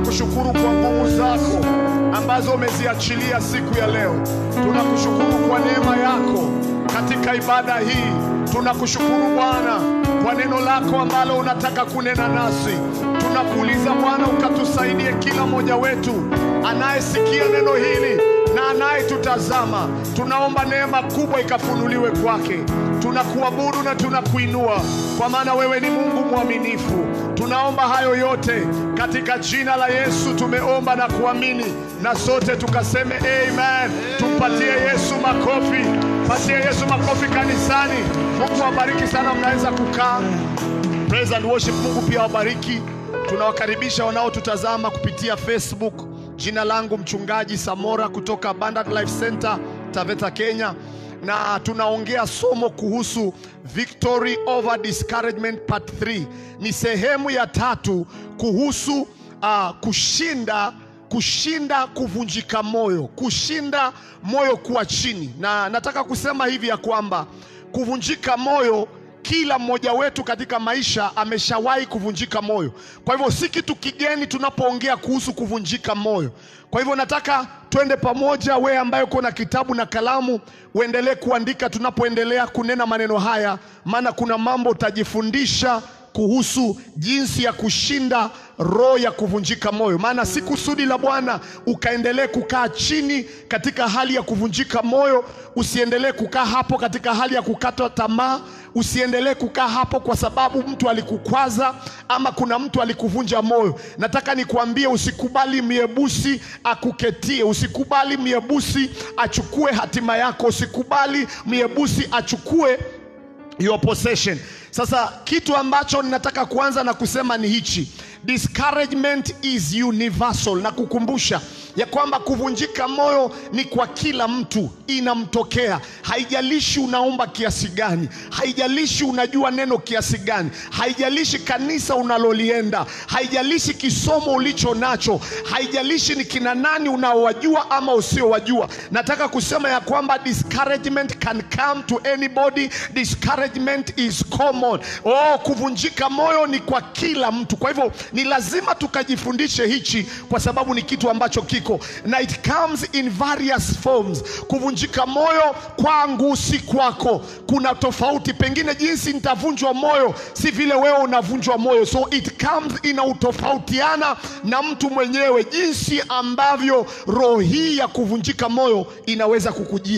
tunakushukuru kwa nguvu zako ambazo umeziachilia siku ya leo. Tunakushukuru kwa neema yako katika ibada hii. Tunakushukuru Bwana kwa neno lako ambalo unataka kunena nasi. Tunakuuliza Bwana ukatusaidie kila mmoja wetu anayesikia neno hili na anayetutazama. Tunaomba neema kubwa ikafunuliwe kwake. Tunakuabudu na tunakuinua kwa maana wewe ni Mungu mwaminifu. Tunaomba hayo yote katika jina la Yesu tumeomba na kuamini, na sote tukaseme amen. Tumpatie Yesu makofi, patie Yesu makofi kanisani. Mungu awabariki sana, mnaweza kukaa. Praise and worship. Mungu pia wabariki. Tunawakaribisha wanaotutazama kupitia Facebook. Jina langu mchungaji Samora kutoka Abundant Life Center Taveta, Kenya, na tunaongea somo kuhusu Victory over Discouragement part 3. Ni sehemu ya tatu kuhusu uh, kushinda kushinda kuvunjika moyo, kushinda moyo kuwa chini, na nataka kusema hivi ya kwamba kuvunjika moyo kila mmoja wetu katika maisha ameshawahi kuvunjika moyo. Kwa hivyo si kitu kigeni tunapoongea kuhusu kuvunjika moyo. Kwa hivyo nataka twende pamoja, wewe ambaye uko na kitabu na kalamu, uendelee kuandika tunapoendelea kunena maneno haya, maana kuna mambo utajifundisha kuhusu jinsi ya kushinda roho ya kuvunjika moyo. Maana si kusudi la Bwana ukaendelee kukaa chini katika hali ya kuvunjika moyo. Usiendelee kukaa hapo katika hali ya kukata tamaa. Usiendelee kukaa hapo kwa sababu mtu alikukwaza ama kuna mtu alikuvunja moyo. Nataka nikuambie, usikubali miebusi akuketie, usikubali miebusi achukue hatima yako, usikubali miebusi achukue your possession. Sasa kitu ambacho ninataka kuanza na kusema ni hichi. Discouragement is universal, na kukumbusha ya kwamba kuvunjika moyo ni kwa kila mtu, inamtokea. Haijalishi unaomba kiasi gani, haijalishi unajua neno kiasi gani, haijalishi kanisa unalolienda, haijalishi kisomo ulicho nacho, haijalishi ni kina nani unaowajua ama usiowajua. Nataka kusema ya kwamba discouragement can come to anybody. Discouragement is common. Oh, kuvunjika moyo ni kwa kila mtu. Kwa hivyo ni lazima tukajifundishe hichi, kwa sababu ni kitu ambacho kiko na it comes in various forms. Kuvunjika moyo kwangu si kwako, kuna tofauti. Pengine jinsi nitavunjwa moyo si vile wewe unavunjwa moyo, so it comes inautofautiana na mtu mwenyewe, jinsi ambavyo roho hii ya kuvunjika moyo inaweza kukujia.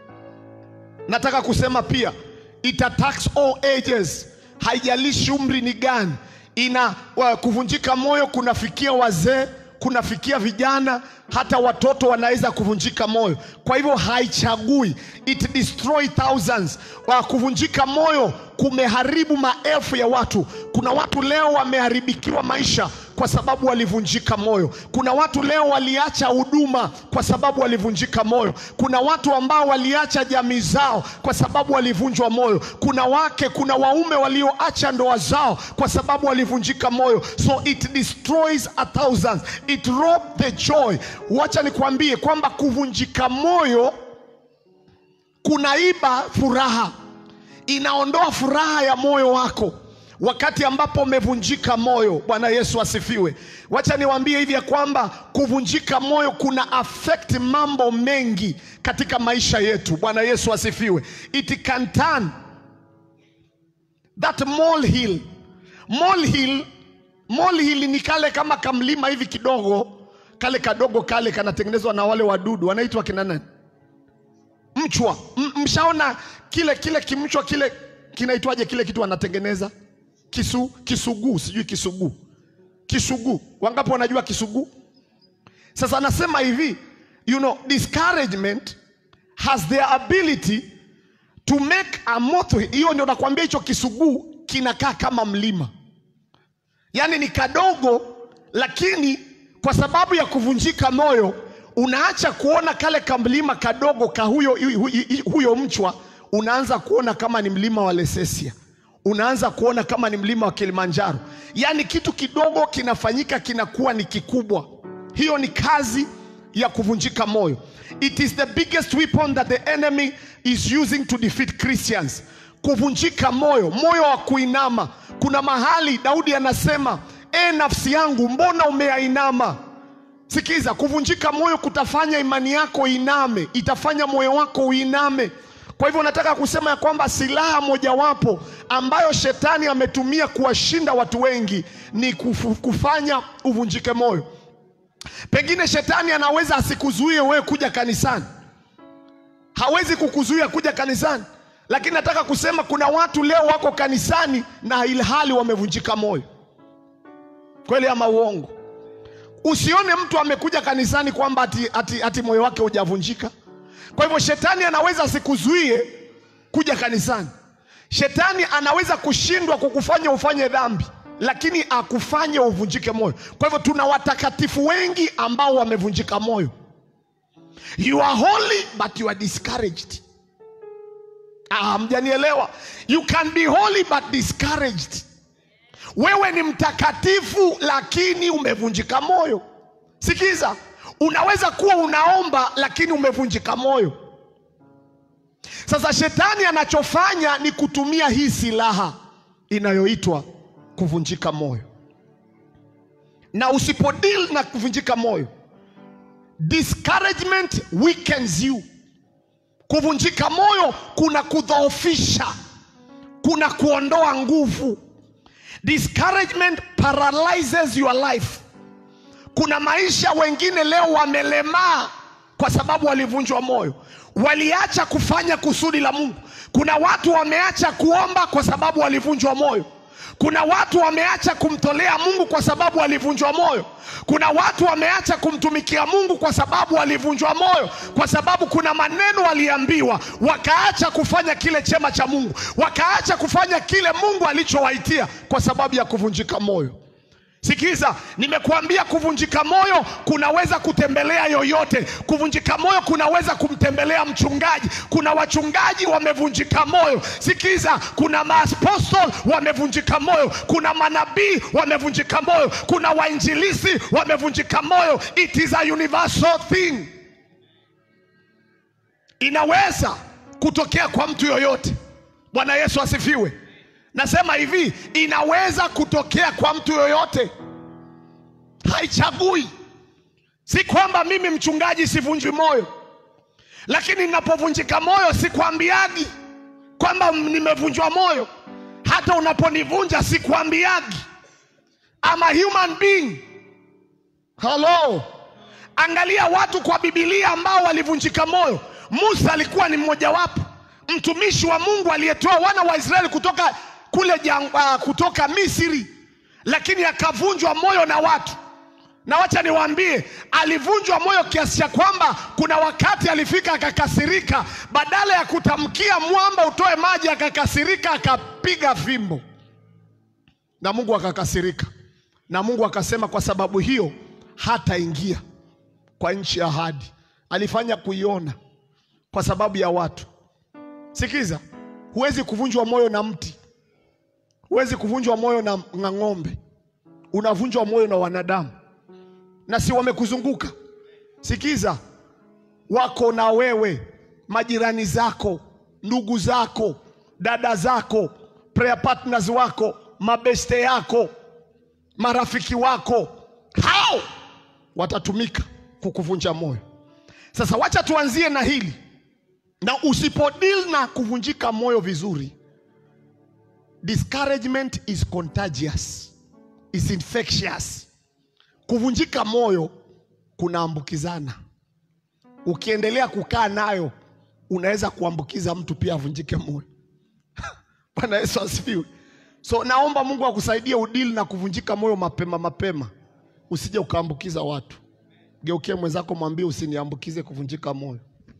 Nataka kusema pia it attacks all ages, haijalishi umri ni gani. Ina wa, kuvunjika moyo kunafikia wazee, kunafikia vijana, hata watoto wanaweza kuvunjika moyo. Kwa hivyo haichagui, it destroy thousands. Wa, kuvunjika moyo kumeharibu maelfu ya watu. Kuna watu leo wameharibikiwa maisha kwa sababu walivunjika moyo. Kuna watu leo waliacha huduma kwa sababu walivunjika moyo. Kuna watu ambao waliacha jamii zao kwa sababu walivunjwa moyo. Kuna wake, kuna waume walioacha ndoa zao kwa sababu walivunjika moyo. So it destroys a thousand. It rob the joy. Wacha nikwambie kwamba kuvunjika moyo kunaiba furaha, inaondoa furaha ya moyo wako wakati ambapo umevunjika moyo. Bwana Yesu asifiwe. Wacha niwaambie hivi ya kwamba kuvunjika moyo kuna affect mambo mengi katika maisha yetu. Bwana Yesu asifiwe. It can turn that molehill. Molehill, molehill ni kale kama kamlima hivi kidogo, kale kadogo kale kanatengenezwa na wale wadudu wanaitwa kina nani? Mchwa. M mshaona kile kile kimchwa kile kinaitwaje kile kitu wanatengeneza kisu, kisuguu, sijui kisuguu, kisuguu. Wangapi wanajua kisuguu? Sasa anasema hivi, you know, discouragement has the ability to make a moth. Hiyo ndio nakwambia, hicho kisuguu kinakaa kama mlima, yaani ni kadogo, lakini kwa sababu ya kuvunjika moyo unaacha kuona kale kamlima kadogo ka huyo, huyo, huyo mchwa, unaanza kuona kama ni mlima wa Lesesia unaanza kuona kama ni mlima wa Kilimanjaro. Yaani kitu kidogo kinafanyika kinakuwa ni kikubwa. Hiyo ni kazi ya kuvunjika moyo. It is the biggest weapon that the enemy is using to defeat Christians. Kuvunjika moyo, moyo wa kuinama. Kuna mahali Daudi anasema e nafsi yangu, mbona umeainama? Sikiza, kuvunjika moyo kutafanya imani yako iname, itafanya moyo wako uiname. Kwa hivyo nataka kusema ya kwamba silaha mojawapo ambayo shetani ametumia kuwashinda watu wengi ni kufu, kufanya uvunjike moyo. Pengine shetani anaweza asikuzuie wewe kuja kanisani, hawezi kukuzuia kuja kanisani, lakini nataka kusema kuna watu leo wako kanisani na ilhali wamevunjika moyo. Kweli ama uongo? Usione mtu amekuja kanisani kwamba ati, ati, ati moyo wake hujavunjika. Kwa hivyo shetani anaweza asikuzuie kuja kanisani. Shetani anaweza kushindwa kukufanya ufanye dhambi, lakini akufanye uvunjike moyo. Kwa hivyo tuna watakatifu wengi ambao wamevunjika moyo. You are holy but you are discouraged. Ah, mjanielewa? You can be holy but discouraged. Wewe ni mtakatifu lakini umevunjika moyo. Sikiza, unaweza kuwa unaomba lakini umevunjika moyo. Sasa shetani anachofanya ni kutumia hii silaha inayoitwa kuvunjika moyo, na usipodeal na kuvunjika moyo, discouragement weakens you. Kuvunjika moyo kuna kudhoofisha, kuna kuondoa nguvu. Discouragement paralyzes your life. Kuna maisha wengine leo wamelemaa kwa sababu walivunjwa moyo, waliacha kufanya kusudi la Mungu. Kuna watu wameacha kuomba kwa sababu walivunjwa moyo. Kuna watu wameacha kumtolea Mungu kwa sababu walivunjwa moyo. Kuna watu wameacha kumtumikia Mungu kwa sababu walivunjwa moyo, kwa sababu kuna maneno waliambiwa, wakaacha kufanya kile chema cha Mungu, wakaacha kufanya kile Mungu alichowaitia kwa sababu ya kuvunjika moyo. Sikiza, nimekuambia kuvunjika moyo kunaweza kutembelea yoyote. Kuvunjika moyo kunaweza kumtembelea mchungaji. Kuna wachungaji wamevunjika moyo. Sikiza, kuna maapostol wamevunjika moyo, kuna manabii wamevunjika moyo, kuna wainjilisi wamevunjika moyo. It is a universal thing, inaweza kutokea kwa mtu yoyote. Bwana Yesu asifiwe. Nasema hivi, inaweza kutokea kwa mtu yoyote, haichagui. Si kwamba mimi mchungaji sivunjwi moyo, lakini ninapovunjika moyo sikwambiagi kwamba nimevunjwa moyo. Hata unaponivunja sikwambiagi. I'm a human being. Hello. Angalia watu kwa Biblia ambao walivunjika moyo. Musa alikuwa ni mmojawapo, mtumishi wa Mungu aliyetoa wana wa Israeli kutoka kule jangwa, kutoka Misri, lakini akavunjwa moyo na watu. Na wacha niwaambie, alivunjwa moyo kiasi cha kwamba kuna wakati alifika akakasirika, badala ya kutamkia mwamba utoe maji, akakasirika akapiga fimbo, na Mungu akakasirika, na Mungu akasema kwa sababu hiyo hataingia kwa nchi ya ahadi. Alifanya kuiona kwa sababu ya watu. Sikiza, huwezi kuvunjwa moyo na mti huwezi kuvunjwa moyo na, na ng'ombe. Unavunjwa moyo na wanadamu, na si wamekuzunguka. Sikiza, wako na wewe, majirani zako, ndugu zako, dada zako, prayer partners wako, mabeste yako, marafiki wako, hao watatumika kukuvunja moyo. Sasa wacha tuanzie na hili, na usipodil na kuvunjika moyo vizuri Discouragement is contagious, is infectious. Kuvunjika moyo kunaambukizana. Ukiendelea kukaa nayo unaweza kuambukiza mtu pia avunjike moyo. Bwana Yesu asifiwe. So naomba Mungu akusaidie udili na kuvunjika moyo mapema mapema, usije ukaambukiza watu. Geukie mwenzako, mwambie usiniambukize kuvunjika moyo.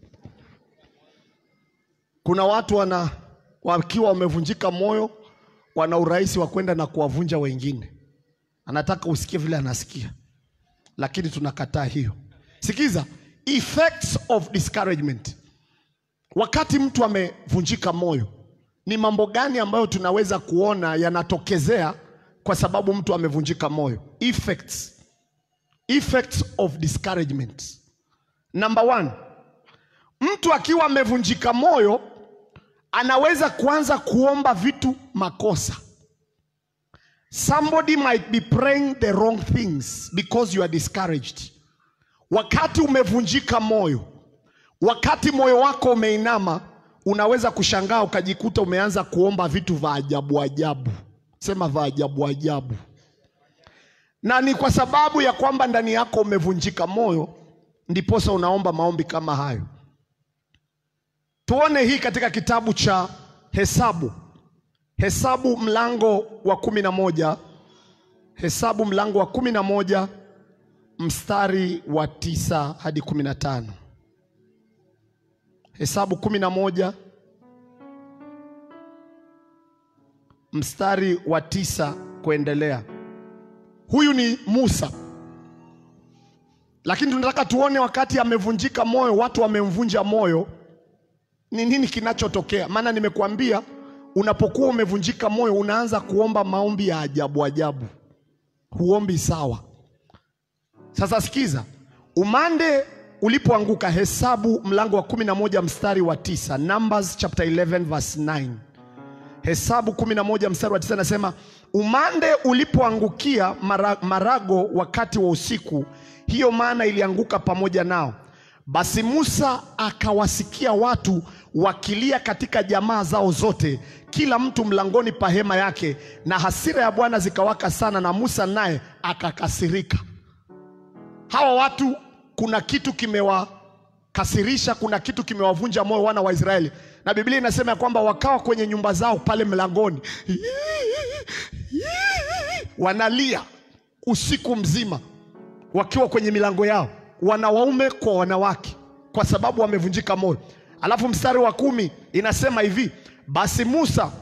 Kuna watu wana wakiwa wamevunjika moyo wana urahisi wa kwenda na kuwavunja wengine. Anataka usikie vile anasikia, lakini tunakataa hiyo. Sikiza, effects of discouragement. Wakati mtu amevunjika moyo, ni mambo gani ambayo tunaweza kuona yanatokezea kwa sababu mtu amevunjika moyo? Effects, effects of discouragement. Number one, mtu akiwa amevunjika moyo anaweza kuanza kuomba vitu makosa. somebody might be praying the wrong things because you are discouraged wakati umevunjika moyo wakati moyo wako umeinama unaweza kushangaa ukajikuta umeanza kuomba vitu vya ajabu ajabu sema vya ajabu ajabu na ni kwa sababu ya kwamba ndani yako umevunjika moyo ndiposa unaomba maombi kama hayo tuone hii katika kitabu cha hesabu hesabu mlango wa kumi na moja hesabu mlango wa kumi na moja mstari wa tisa hadi kumi na tano hesabu kumi na moja mstari wa tisa kuendelea huyu ni musa lakini tunataka tuone wakati amevunjika moyo watu wamemvunja moyo ni nini kinachotokea maana nimekuambia unapokuwa umevunjika moyo unaanza kuomba maombi ya ajabu ajabu huombi sawa sasa sikiza umande ulipoanguka hesabu mlango wa kumi na moja mstari wa tisa numbers chapter 11 verse 9 hesabu kumi na moja mstari wa tisa nasema umande ulipoangukia mara, marago wakati wa usiku hiyo maana ilianguka pamoja nao basi musa akawasikia watu wakilia katika jamaa zao zote kila mtu mlangoni pa hema yake na hasira ya bwana zikawaka sana na musa naye akakasirika hawa watu kuna kitu kimewakasirisha kuna kitu kimewavunja moyo wana wa israeli na biblia inasema ya kwamba wakawa kwenye nyumba zao pale mlangoni wanalia usiku mzima wakiwa kwenye milango yao wanawaume kwa wanawake kwa sababu wamevunjika moyo alafu mstari wa kumi inasema hivi basi musa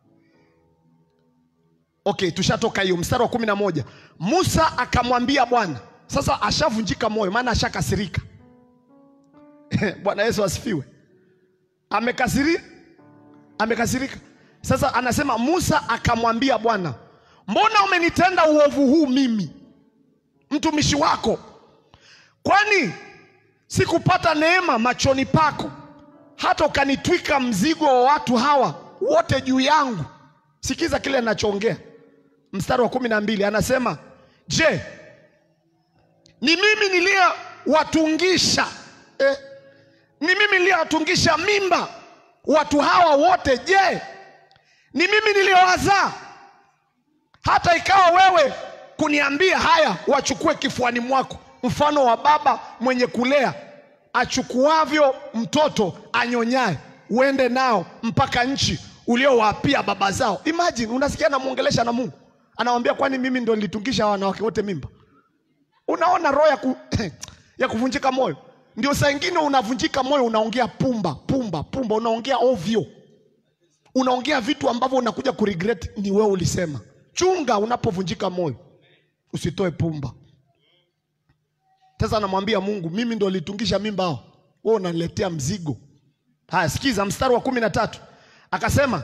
okay tushatoka hiyo mstari wa kumi na moja musa akamwambia bwana sasa ashavunjika moyo maana ashakasirika bwana yesu asifiwe amekasiri amekasirika sasa anasema musa akamwambia bwana mbona umenitenda uovu huu mimi mtumishi wako kwani sikupata neema machoni pako hata ukanitwika mzigo wa watu hawa wote juu yangu sikiza kile anachoongea mstari wa kumi na mbili anasema je ni mimi niliyewatungisha eh, ni mimi niliyewatungisha mimba watu hawa wote je ni mimi niliyowazaa hata ikawa wewe kuniambia haya wachukue kifuani mwako mfano wa baba mwenye kulea achukuavyo mtoto anyonyaye uende nao mpaka nchi uliowaapia baba zao imagine unasikia anamwongelesha na mungu anawambia kwani mimi ndo nilitungisha wanawake wote mimba unaona roho ya, ku, ya kuvunjika moyo ndio saa ingine unavunjika moyo unaongea pumba pumba pumba unaongea ovyo unaongea vitu ambavyo unakuja kuregret ni wewe ulisema chunga unapovunjika moyo usitoe pumba sasa anamwambia mungu mimi ndo litungisha mimba hao wewe unaniletea mzigo haya sikiza mstari wa kumi na tatu akasema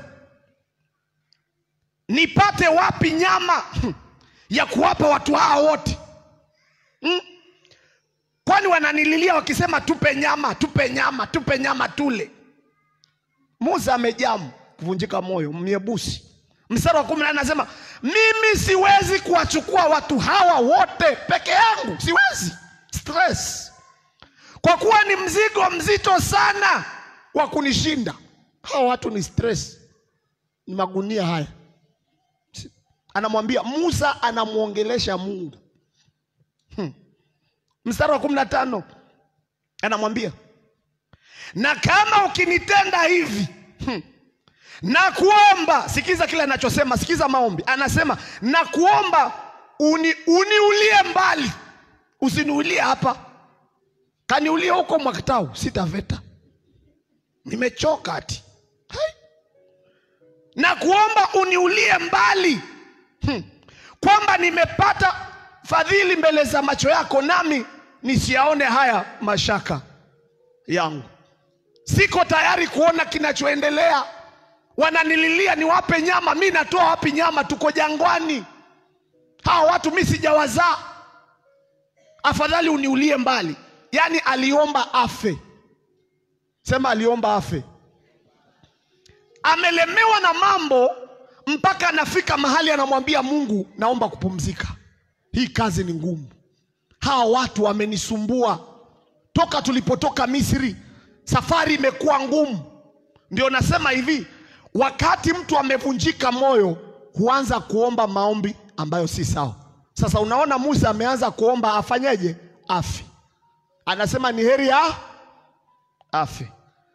nipate wapi nyama ya kuwapa watu hao wote hmm? kwani wananililia wakisema tupe nyama tupe nyama tupe nyama tule musa amejamu kuvunjika moyo myebusi mstari wa kumi na nne anasema mimi siwezi kuwachukua watu hawa wote peke yangu siwezi stress kwa kuwa ni mzigo mzito sana wa kunishinda hawa watu ni stress ni magunia haya anamwambia musa anamwongelesha mungu hmm. mstari wa kumi na tano anamwambia na kama ukinitenda hivi hmm, na kuomba sikiza kile anachosema sikiza maombi anasema na kuomba uni, uniulie mbali usiniulie hapa kaniulie huko mwakatau sitaveta nimechoka ati Hai. na kuomba uniulie mbali hmm. kwamba nimepata fadhili mbele za macho yako nami nisiyaone haya mashaka yangu siko tayari kuona kinachoendelea wananililia niwape nyama mi natoa wapi nyama tuko jangwani hawa watu mi sijawazaa afadhali uniulie mbali yaani aliomba afe sema aliomba afe amelemewa na mambo mpaka anafika mahali anamwambia Mungu, naomba kupumzika, hii kazi ni ngumu, hawa watu wamenisumbua toka tulipotoka Misri, safari imekuwa ngumu. Ndio nasema hivi, wakati mtu amevunjika moyo huanza kuomba maombi ambayo si sawa. Sasa unaona Musa ameanza kuomba afanyeje? Afi. Anasema ni heri ya afi.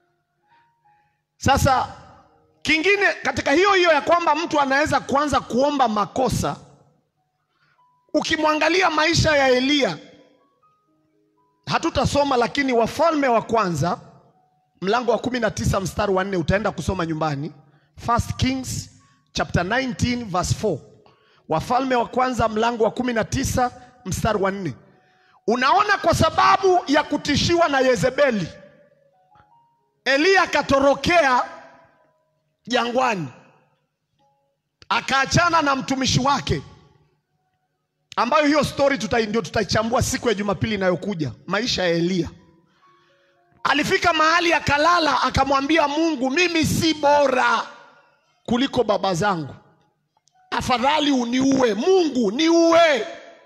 Sasa kingine katika hiyo hiyo ya kwamba mtu anaweza kuanza kuomba makosa, ukimwangalia maisha ya Eliya, hatutasoma lakini Wafalme wa Kwanza mlango wa kumi na tisa mstari wa nne utaenda kusoma nyumbani. First Kings chapter 19 verse 4. Wafalme wa Kwanza mlango wa kumi na tisa mstari wa nne. Unaona, kwa sababu ya kutishiwa na Yezebeli, Eliya akatorokea jangwani, akaachana na mtumishi wake, ambayo hiyo stori tuta, ndio tutaichambua siku ya Jumapili inayokuja, maisha ya Eliya. Alifika mahali akalala, akamwambia Mungu, mimi si bora kuliko baba zangu, afadhali uniue Mungu, niue.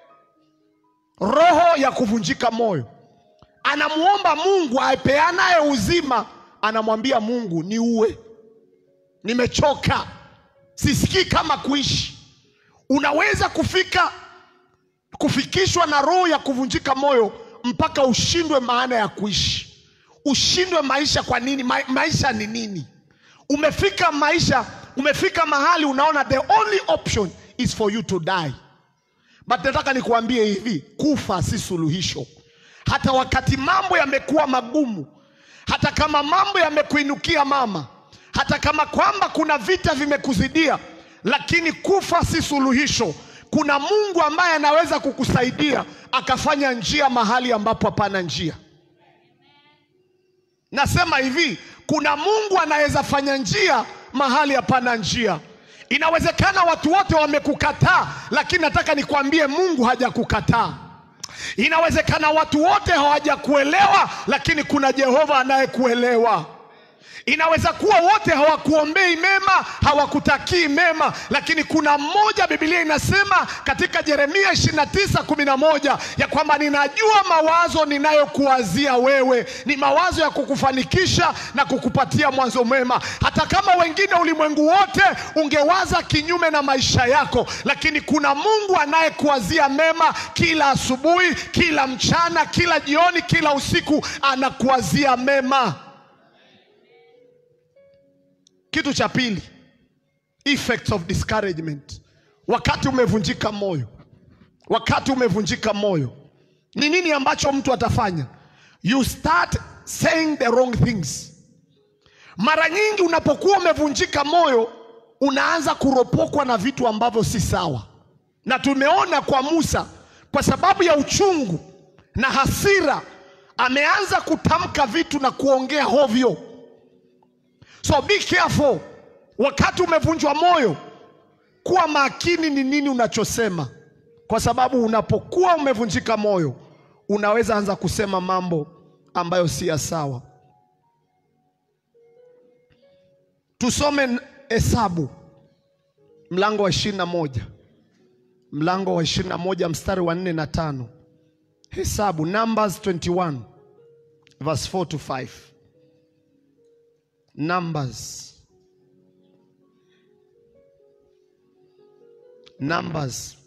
Roho ya kuvunjika moyo, anamuomba Mungu apeanaye uzima, anamwambia Mungu, niue, nimechoka, sisikii kama kuishi. Unaweza kufika kufikishwa na roho ya kuvunjika moyo mpaka ushindwe maana ya kuishi, ushindwe maisha. Kwa nini? Ma maisha ni nini? Umefika maisha, umefika mahali unaona the only option is for you to die. But nataka nikuambie hivi, kufa si suluhisho. Hata wakati mambo yamekuwa magumu, hata kama mambo yamekuinukia mama, hata kama kwamba kuna vita vimekuzidia, lakini kufa si suluhisho. Kuna Mungu ambaye anaweza kukusaidia akafanya njia mahali ambapo hapana njia. Nasema hivi, kuna Mungu anaweza fanya njia mahali hapana njia. Inawezekana watu wote wamekukataa, lakini nataka nikwambie Mungu hajakukataa. Inawezekana watu wote hawajakuelewa, lakini kuna Jehova anayekuelewa. Inaweza kuwa wote hawakuombei mema, hawakutakii mema, lakini kuna mmoja, Biblia inasema katika Yeremia 29:11 ya kwamba ninajua mawazo ninayokuwazia wewe ni mawazo ya kukufanikisha na kukupatia mwanzo mwema. Hata kama wengine ulimwengu wote ungewaza kinyume na maisha yako, lakini kuna Mungu anayekuwazia mema kila asubuhi, kila mchana, kila jioni, kila usiku, anakuwazia mema. Kitu cha pili, effects of discouragement. Wakati umevunjika moyo, wakati umevunjika moyo, ni nini ambacho mtu atafanya? You start saying the wrong things. Mara nyingi unapokuwa umevunjika moyo, unaanza kuropokwa na vitu ambavyo si sawa, na tumeona kwa Musa, kwa sababu ya uchungu na hasira, ameanza kutamka vitu na kuongea hovyo. So be careful. Wakati umevunjwa moyo, kuwa makini ni nini unachosema, kwa sababu unapokuwa umevunjika moyo, unaweza anza kusema mambo ambayo si ya sawa. Tusome Hesabu mlango wa ishirini na moja mlango wa ishirini na moja mstari wa nne na tano. Hesabu, Numbers 21 verse 4 to 5. Numbers. Numbers.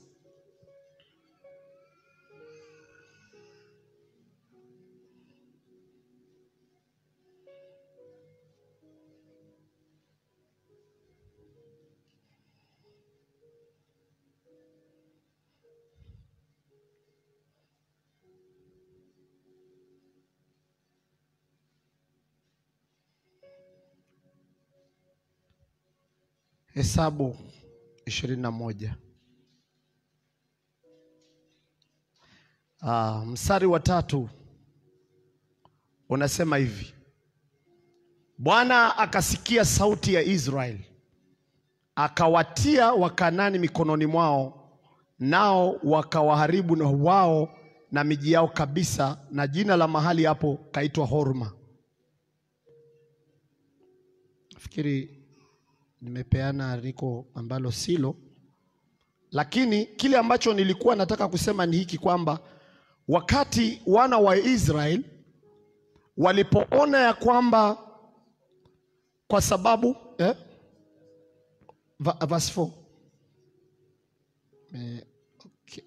Hesabu ishirini na moja ah, mstari wa tatu unasema hivi: Bwana akasikia sauti ya Israeli, akawatia Wakanani mikononi mwao, nao wakawaharibu na wao na miji yao kabisa, na jina la mahali hapo kaitwa Horma. Nafikiri nimepeana andiko ambalo silo, lakini kile ambacho nilikuwa nataka kusema ni hiki kwamba wakati wana wa Israeli walipoona ya kwamba kwa sababu eh? Va- verse 4 eh, okay.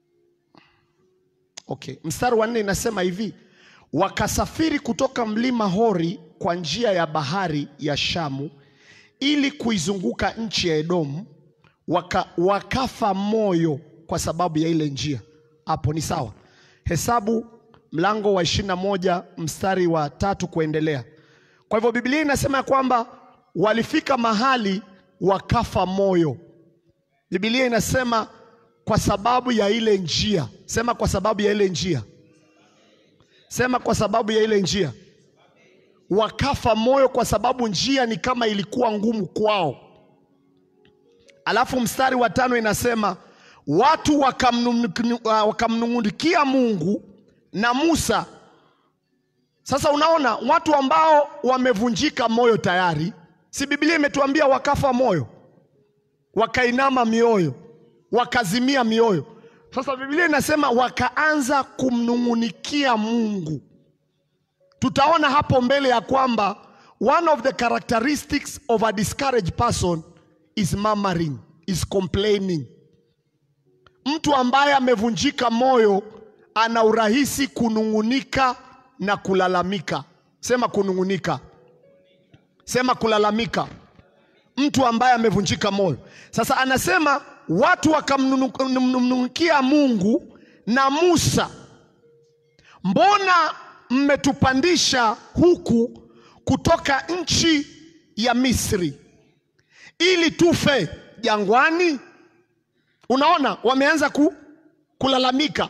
Okay. Mstari wa nne inasema hivi, wakasafiri kutoka mlima Hori kwa njia ya bahari ya Shamu ili kuizunguka nchi ya Edomu, waka, wakafa moyo kwa sababu ya ile njia. Hapo ni sawa. Hesabu mlango wa ishirini na moja mstari wa tatu kuendelea. Kwa hivyo Biblia inasema ya kwamba walifika mahali wakafa moyo. Biblia inasema kwa sababu ya ile njia. Sema kwa sababu ya ile njia. Sema kwa sababu ya ile njia. Wakafa moyo kwa sababu njia ni kama ilikuwa ngumu kwao. Alafu mstari wa tano inasema watu wakamnung'uni- uh, wakamnung'unikia Mungu na Musa. Sasa unaona watu ambao wamevunjika moyo tayari, si Biblia imetuambia wakafa moyo, wakainama mioyo, wakazimia mioyo. Sasa Biblia inasema wakaanza kumnung'unikia Mungu. Tutaona hapo mbele ya kwamba one of the characteristics of a discouraged person is murmuring, is complaining. Mtu ambaye amevunjika moyo ana urahisi kunung'unika na kulalamika. Sema kunung'unika, sema kulalamika. Mtu ambaye amevunjika moyo. Sasa anasema watu wakamnung'unikia Mungu na Musa, mbona mmetupandisha huku kutoka nchi ya Misri ili tufe jangwani? Unaona, wameanza ku, kulalamika.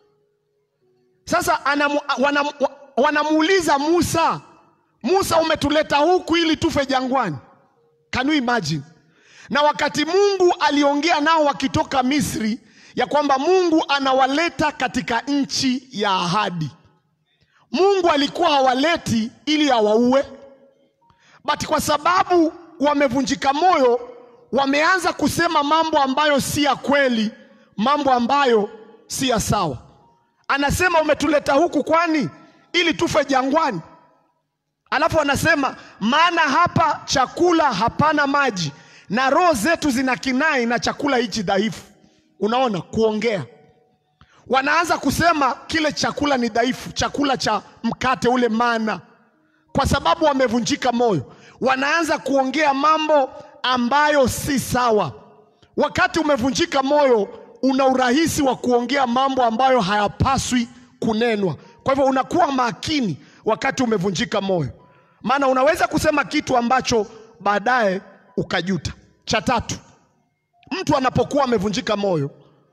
Sasa anamu, wanam, wanamuuliza Musa, Musa, umetuleta huku ili tufe jangwani? Can you imagine? Na wakati Mungu aliongea nao wakitoka Misri ya kwamba Mungu anawaleta katika nchi ya ahadi. Mungu alikuwa hawaleti ili awaue, but kwa sababu wamevunjika moyo, wameanza kusema mambo ambayo si ya kweli, mambo ambayo si ya sawa. Anasema umetuleta huku kwani ili tufe jangwani? Alafu anasema maana hapa chakula hapana maji, na roho zetu zina kinai na chakula hichi dhaifu. Unaona, kuongea wanaanza kusema kile chakula ni dhaifu, chakula cha mkate ule mana, kwa sababu wamevunjika moyo. Wanaanza kuongea mambo ambayo si sawa. Wakati umevunjika moyo, una urahisi wa kuongea mambo ambayo hayapaswi kunenwa. Kwa hivyo unakuwa makini wakati umevunjika moyo, maana unaweza kusema kitu ambacho baadaye ukajuta. Cha tatu, mtu anapokuwa amevunjika moyo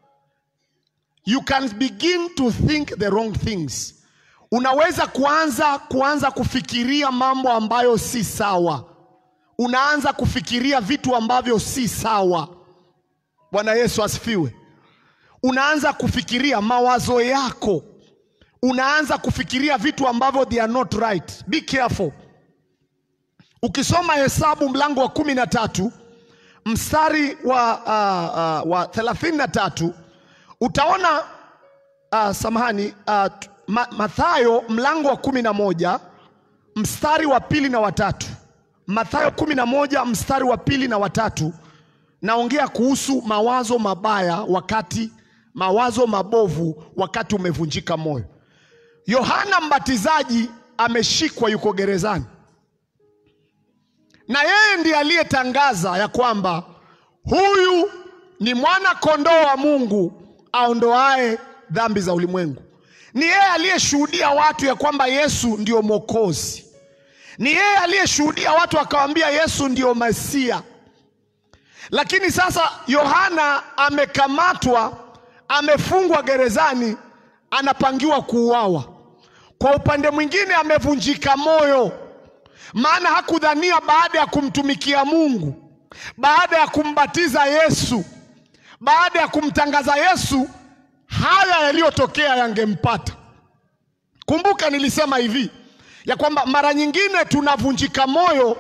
you can begin to think the wrong things. Unaweza kuanza kuanza kufikiria mambo ambayo si sawa. Unaanza kufikiria vitu ambavyo si sawa. Bwana Yesu asifiwe. Unaanza kufikiria mawazo yako, unaanza kufikiria vitu ambavyo they are not right. Be careful. Ukisoma Hesabu mlango wa kumi na tatu mstari wa, uh, uh, wa thelathini na tatu utaona uh, samahani uh, ma, Mathayo mlango wa kumi na moja mstari wa pili na watatu. Mathayo kumi na moja mstari wa pili na watatu, naongea kuhusu mawazo mabaya wakati mawazo mabovu wakati umevunjika moyo. Yohana Mbatizaji ameshikwa, yuko gerezani, na yeye ndiye aliyetangaza ya kwamba huyu ni mwana kondoo wa Mungu aondoae dhambi za ulimwengu. Ni yeye aliyeshuhudia watu ya kwamba Yesu ndio Mwokozi. Ni yeye aliyeshuhudia watu akawaambia Yesu ndio Masia. Lakini sasa Yohana amekamatwa, amefungwa gerezani, anapangiwa kuuawa. Kwa upande mwingine amevunjika moyo, maana hakudhania baada ya kumtumikia Mungu, baada ya kumbatiza Yesu, baada ya kumtangaza Yesu, haya yaliyotokea yangempata. Kumbuka nilisema hivi ya kwamba mara nyingine tunavunjika moyo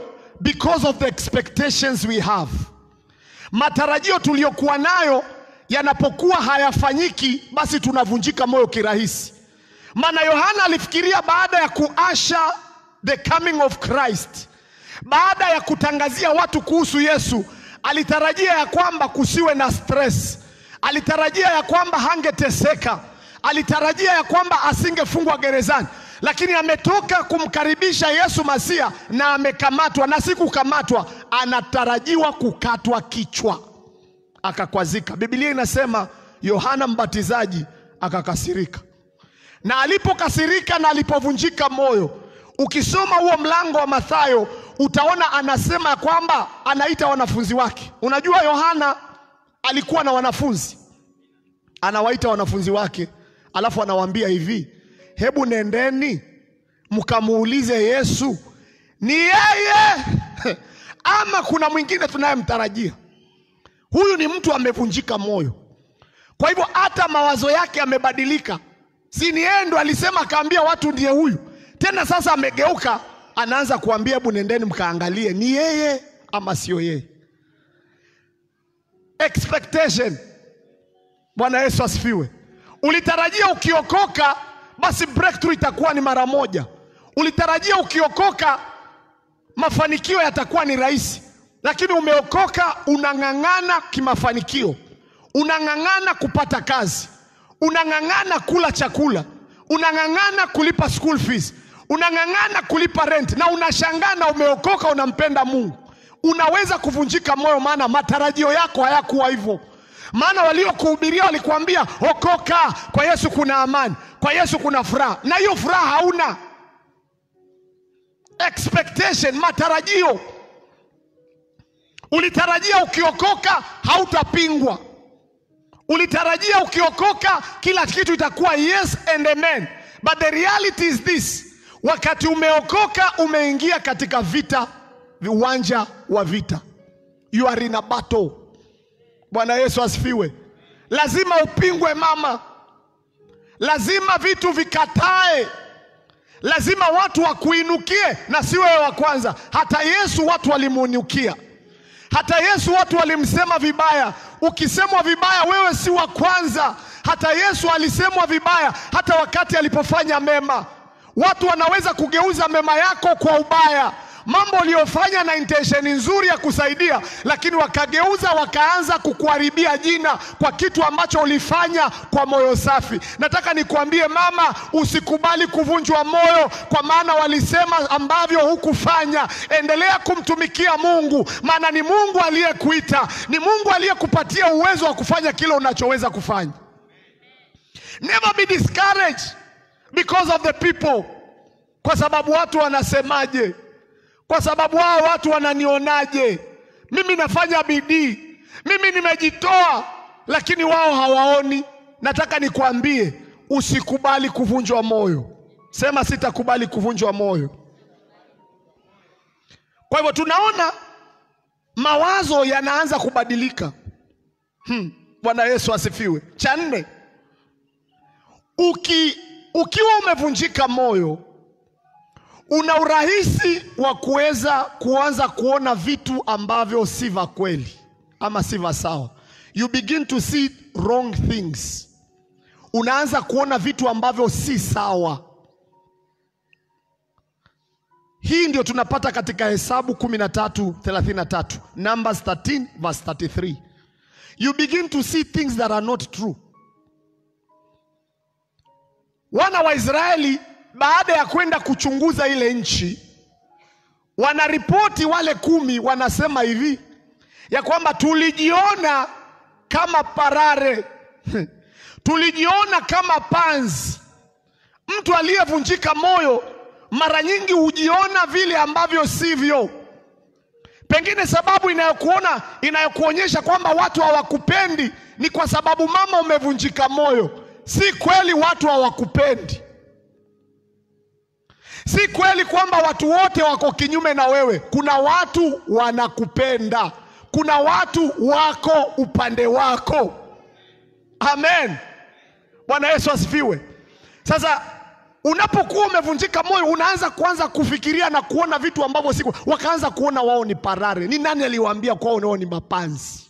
because of the expectations we have. Matarajio tuliyokuwa nayo yanapokuwa hayafanyiki, basi tunavunjika moyo kirahisi. Maana Yohana alifikiria baada ya kuasha the coming of Christ, baada ya kutangazia watu kuhusu Yesu, alitarajia ya kwamba kusiwe na stress, alitarajia ya kwamba hangeteseka, alitarajia ya kwamba asingefungwa gerezani, lakini ametoka kumkaribisha Yesu Masia na amekamatwa, na si kukamatwa, anatarajiwa kukatwa kichwa, akakwazika. Biblia inasema Yohana Mbatizaji akakasirika, na alipokasirika na alipovunjika moyo, ukisoma huo mlango wa Mathayo utaona anasema ya kwamba anaita wanafunzi wake. Unajua Yohana alikuwa na wanafunzi, anawaita wanafunzi wake, alafu anawaambia hivi, hebu nendeni mkamuulize Yesu ni yeye ama kuna mwingine tunayemtarajia. Huyu ni mtu amevunjika moyo, kwa hivyo hata mawazo yake yamebadilika. Si ni yeye ndo alisema akaambia watu ndiye huyu tena, sasa amegeuka, anaanza kuambia hebu nendeni mkaangalie ni yeye ama sio yeye. Expectation. Bwana Yesu asifiwe. Ulitarajia ukiokoka basi breakthrough itakuwa ni mara moja. Ulitarajia ukiokoka mafanikio yatakuwa ni rahisi, lakini umeokoka, unang'ang'ana kimafanikio, unang'ang'ana kupata kazi, unang'ang'ana kula chakula, unang'ang'ana kulipa school fees, unang'ang'ana kulipa rent, na unashangaa na umeokoka, unampenda Mungu. Unaweza kuvunjika moyo, maana matarajio yako hayakuwa hivyo. Maana waliokuhubiria walikuambia okoka, kwa Yesu kuna amani, kwa Yesu kuna furaha, na hiyo furaha hauna. Expectation, matarajio. Ulitarajia ukiokoka hautapingwa, ulitarajia ukiokoka kila kitu itakuwa yes and amen, but the reality is this: wakati umeokoka umeingia katika vita, uwanja wa vita, you are in a battle. Bwana Yesu asifiwe. Lazima upingwe mama, lazima vitu vikatae, lazima watu wakuinukie, na si wewe wa kwanza. Hata Yesu watu walimuinukia, hata Yesu watu walimsema vibaya. Ukisemwa vibaya, wewe si wa kwanza. Hata Yesu alisemwa vibaya, hata wakati alipofanya mema. Watu wanaweza kugeuza mema yako kwa ubaya mambo uliyofanya na intention nzuri ya kusaidia, lakini wakageuza wakaanza kukuharibia jina kwa kitu ambacho ulifanya kwa moyo safi. Nataka nikuambie mama, usikubali kuvunjwa moyo, kwa maana walisema ambavyo hukufanya. Endelea kumtumikia Mungu, maana ni Mungu aliyekuita, ni Mungu aliyekupatia uwezo wa kufanya kile unachoweza kufanya. Never be discouraged because of the people, kwa sababu watu wanasemaje kwa sababu hao watu wananionaje? Mimi nafanya bidii, mimi nimejitoa, lakini wao hawaoni. Nataka nikwambie, usikubali kuvunjwa moyo. Sema, sitakubali kuvunjwa moyo. Kwa hivyo tunaona mawazo yanaanza kubadilika. Hmm, Bwana Yesu asifiwe. Cha nne, uki, ukiwa umevunjika moyo una urahisi wa kuweza kuanza kuona vitu ambavyo si vya kweli ama si vya sawa. You begin to see wrong things, unaanza kuona vitu ambavyo si sawa. Hii ndio tunapata katika Hesabu 13:33, Numbers 13 verse 33. You begin to see things that are not true. Wana wa Israeli baada ya kwenda kuchunguza ile nchi, wanaripoti wale kumi, wanasema hivi ya kwamba tulijiona kama parare tulijiona kama panzi. Mtu aliyevunjika moyo mara nyingi hujiona vile ambavyo sivyo. Pengine sababu inayokuona inayokuonyesha kwamba watu hawakupendi ni kwa sababu mama, umevunjika moyo. Si kweli watu hawakupendi. Si kweli kwamba watu wote wako kinyume na wewe. Kuna watu wanakupenda, kuna watu wako upande wako. Amen, Bwana Yesu asifiwe. Sasa unapokuwa umevunjika moyo unaanza kuanza kufikiria na kuona vitu ambavyo siku wakaanza kuona wao ni parare ni nani aliwaambia kwao wao ni mapanzi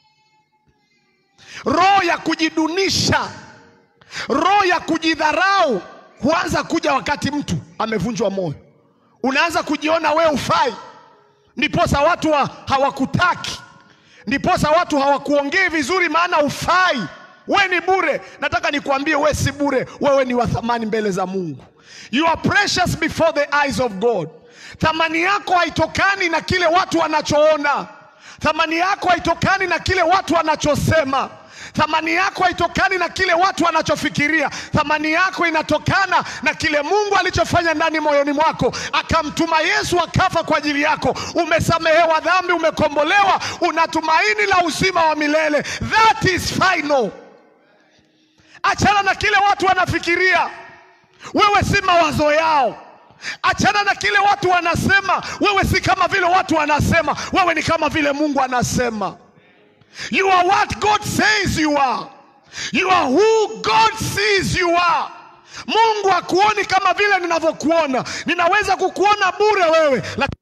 roho ya kujidunisha roho ya kujidharau huanza kuja wakati mtu amevunjwa moyo unaanza kujiona we ufai ndiposa watu wa, hawakutaki ndiposa watu hawakuongei vizuri maana ufai we ni bure nataka nikuambie we si bure wewe ni wa thamani mbele za mungu you are precious before the eyes of god thamani yako haitokani na kile watu wanachoona thamani yako haitokani na kile watu wanachosema thamani yako haitokani na kile watu wanachofikiria thamani yako inatokana na kile mungu alichofanya ndani moyoni mwako akamtuma yesu akafa kwa ajili yako umesamehewa dhambi umekombolewa una tumaini la uzima wa milele that is final achana na kile watu wanafikiria wewe si mawazo yao achana na kile watu wanasema wewe si kama vile watu wanasema wewe ni kama vile mungu anasema you are what god says you are you are who god sees you are mungu hakuoni kama vile ninavyokuona ninaweza kukuona bure wewe lakini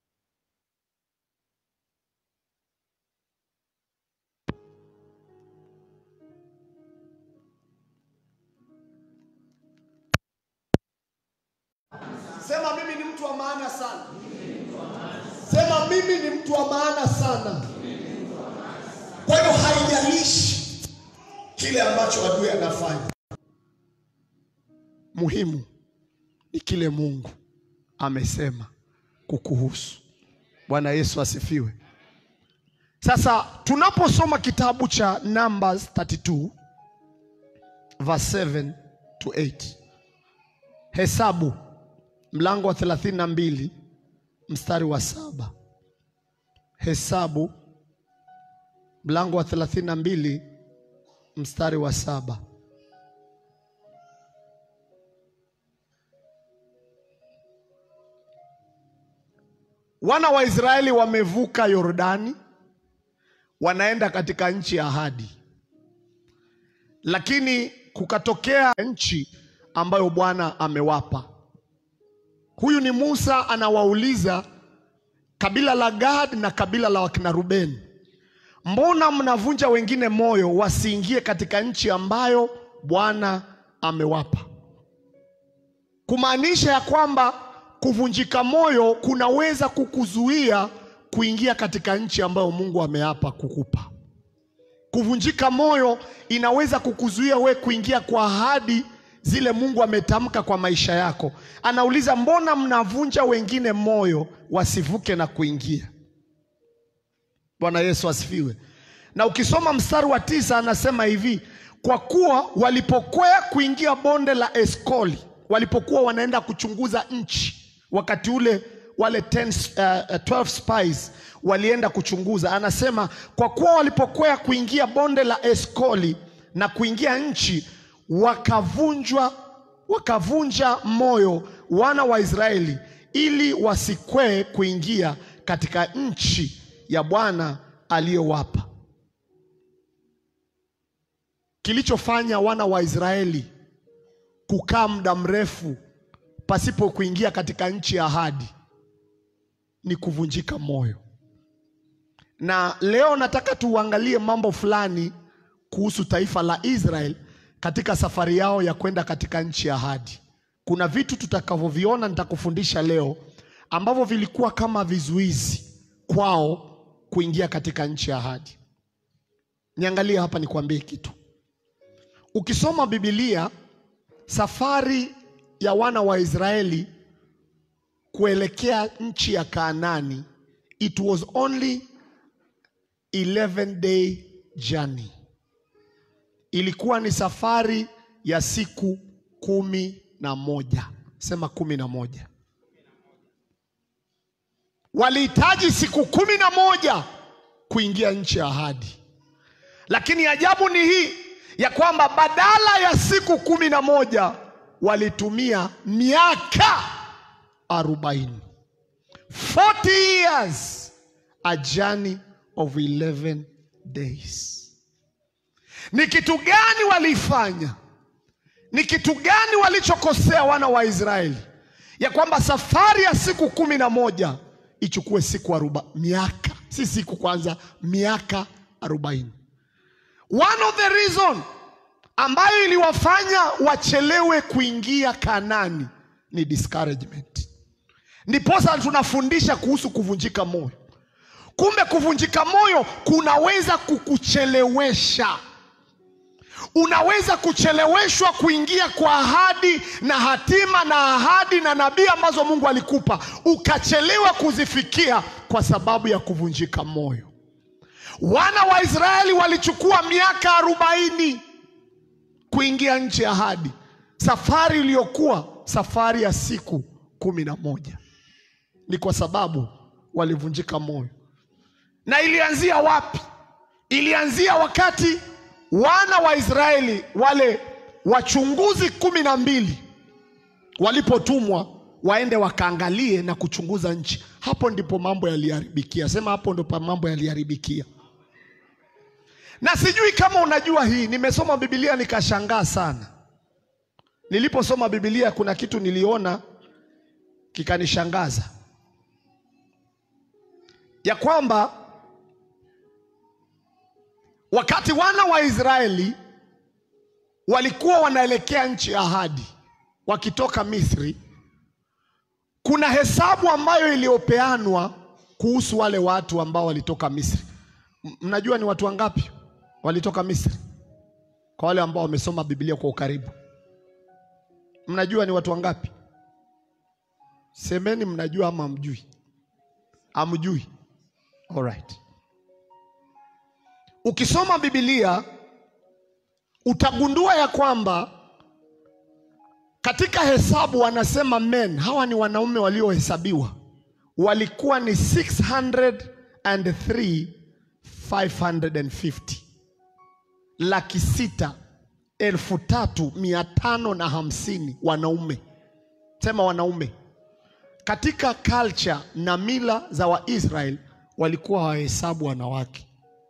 Sema mimi ni mtu wa maana sana. Sema mimi ni mtu wa maana sana. Kwa hiyo haijalishi kile ambacho adui anafanya, muhimu ni kile Mungu amesema kukuhusu. Bwana Yesu asifiwe. Sasa tunaposoma kitabu cha Numbers 32 verse 7 to 8, Hesabu mlango wa 32 mstari wa saba. Hesabu mlango wa 32 mstari wa saba. Wana wa Israeli wamevuka Yordani, wanaenda katika nchi ya ahadi, lakini kukatokea nchi ambayo Bwana amewapa. Huyu ni Musa anawauliza kabila la Gad na kabila la wakina Rubeni, mbona mnavunja wengine moyo wasiingie katika nchi ambayo Bwana amewapa? Kumaanisha ya kwamba kuvunjika moyo kunaweza kukuzuia kuingia katika nchi ambayo Mungu ameapa kukupa. Kuvunjika moyo inaweza kukuzuia we kuingia kwa ahadi zile Mungu ametamka kwa maisha yako. Anauliza, mbona mnavunja wengine moyo wasivuke na kuingia? Bwana Yesu asifiwe. Na ukisoma mstari wa tisa anasema hivi, kwa kuwa walipokwea kuingia bonde la Eskoli, walipokuwa wanaenda kuchunguza nchi, wakati ule wale 10, uh, 12 spies walienda kuchunguza. Anasema kwa kuwa walipokwea kuingia bonde la Eskoli na kuingia nchi wakavunjwa wakavunja moyo wana wa Israeli ili wasikwee kuingia katika nchi ya Bwana aliyowapa. Kilichofanya wana wa Israeli kukaa muda mrefu pasipo kuingia katika nchi ya ahadi ni kuvunjika moyo. Na leo nataka tuangalie mambo fulani kuhusu taifa la Israeli katika safari yao ya kwenda katika nchi ya ahadi. Kuna vitu tutakavyoviona nitakufundisha leo ambavyo vilikuwa kama vizuizi kwao kuingia katika nchi ya ahadi. Niangalie hapa nikwambie kitu. Ukisoma Biblia, safari ya wana wa Israeli kuelekea nchi ya Kaanani, it was only 11 day journey ilikuwa ni safari ya siku kumi na moja. Sema kumi na moja. Walihitaji siku kumi na moja kuingia nchi ya ahadi, lakini ajabu ni hii ya kwamba badala ya siku kumi na moja walitumia miaka arobaini. 40 years a journey of 11 days. Ni kitu gani walifanya? Ni kitu gani walichokosea wana wa Israeli, ya kwamba safari ya siku kumi na moja ichukue siku aroba, miaka si siku kwanza, miaka arobaini. One of the reason ambayo iliwafanya wachelewe kuingia Kanani ni discouragement. Ndiposa tunafundisha kuhusu kuvunjika moyo. Kumbe kuvunjika moyo kunaweza kukuchelewesha. Unaweza kucheleweshwa kuingia kwa ahadi na hatima na ahadi na nabii ambazo Mungu alikupa, ukachelewa kuzifikia kwa sababu ya kuvunjika moyo. Wana wa Israeli walichukua miaka arobaini kuingia nchi ya ahadi, safari iliyokuwa safari ya siku kumi na moja. Ni kwa sababu walivunjika moyo. Na ilianzia wapi? Ilianzia wakati wana wa Israeli wale wachunguzi kumi na mbili walipotumwa waende wakaangalie na kuchunguza nchi. Hapo ndipo mambo yaliharibikia. Sema hapo ndipo mambo yaliharibikia. Na sijui kama unajua hii, nimesoma Biblia nikashangaa sana. Niliposoma Biblia kuna kitu niliona kikanishangaza, ya kwamba wakati wana wa Israeli walikuwa wanaelekea nchi ya ahadi wakitoka Misri, kuna hesabu ambayo iliyopeanwa kuhusu wale watu ambao walitoka Misri. M- Mnajua ni watu wangapi walitoka Misri? Kwa wale ambao wamesoma Biblia kwa ukaribu, mnajua ni watu wangapi? Semeni mnajua ama hamjui? Hamjui? Alright. Ukisoma Biblia utagundua ya kwamba katika hesabu wanasema men, hawa ni wanaume waliohesabiwa, walikuwa ni 603,550 laki sita elfu tatu mia tano na hamsini wanaume. Sema wanaume. Katika culture na mila za Waisrael walikuwa hawahesabu wanawake,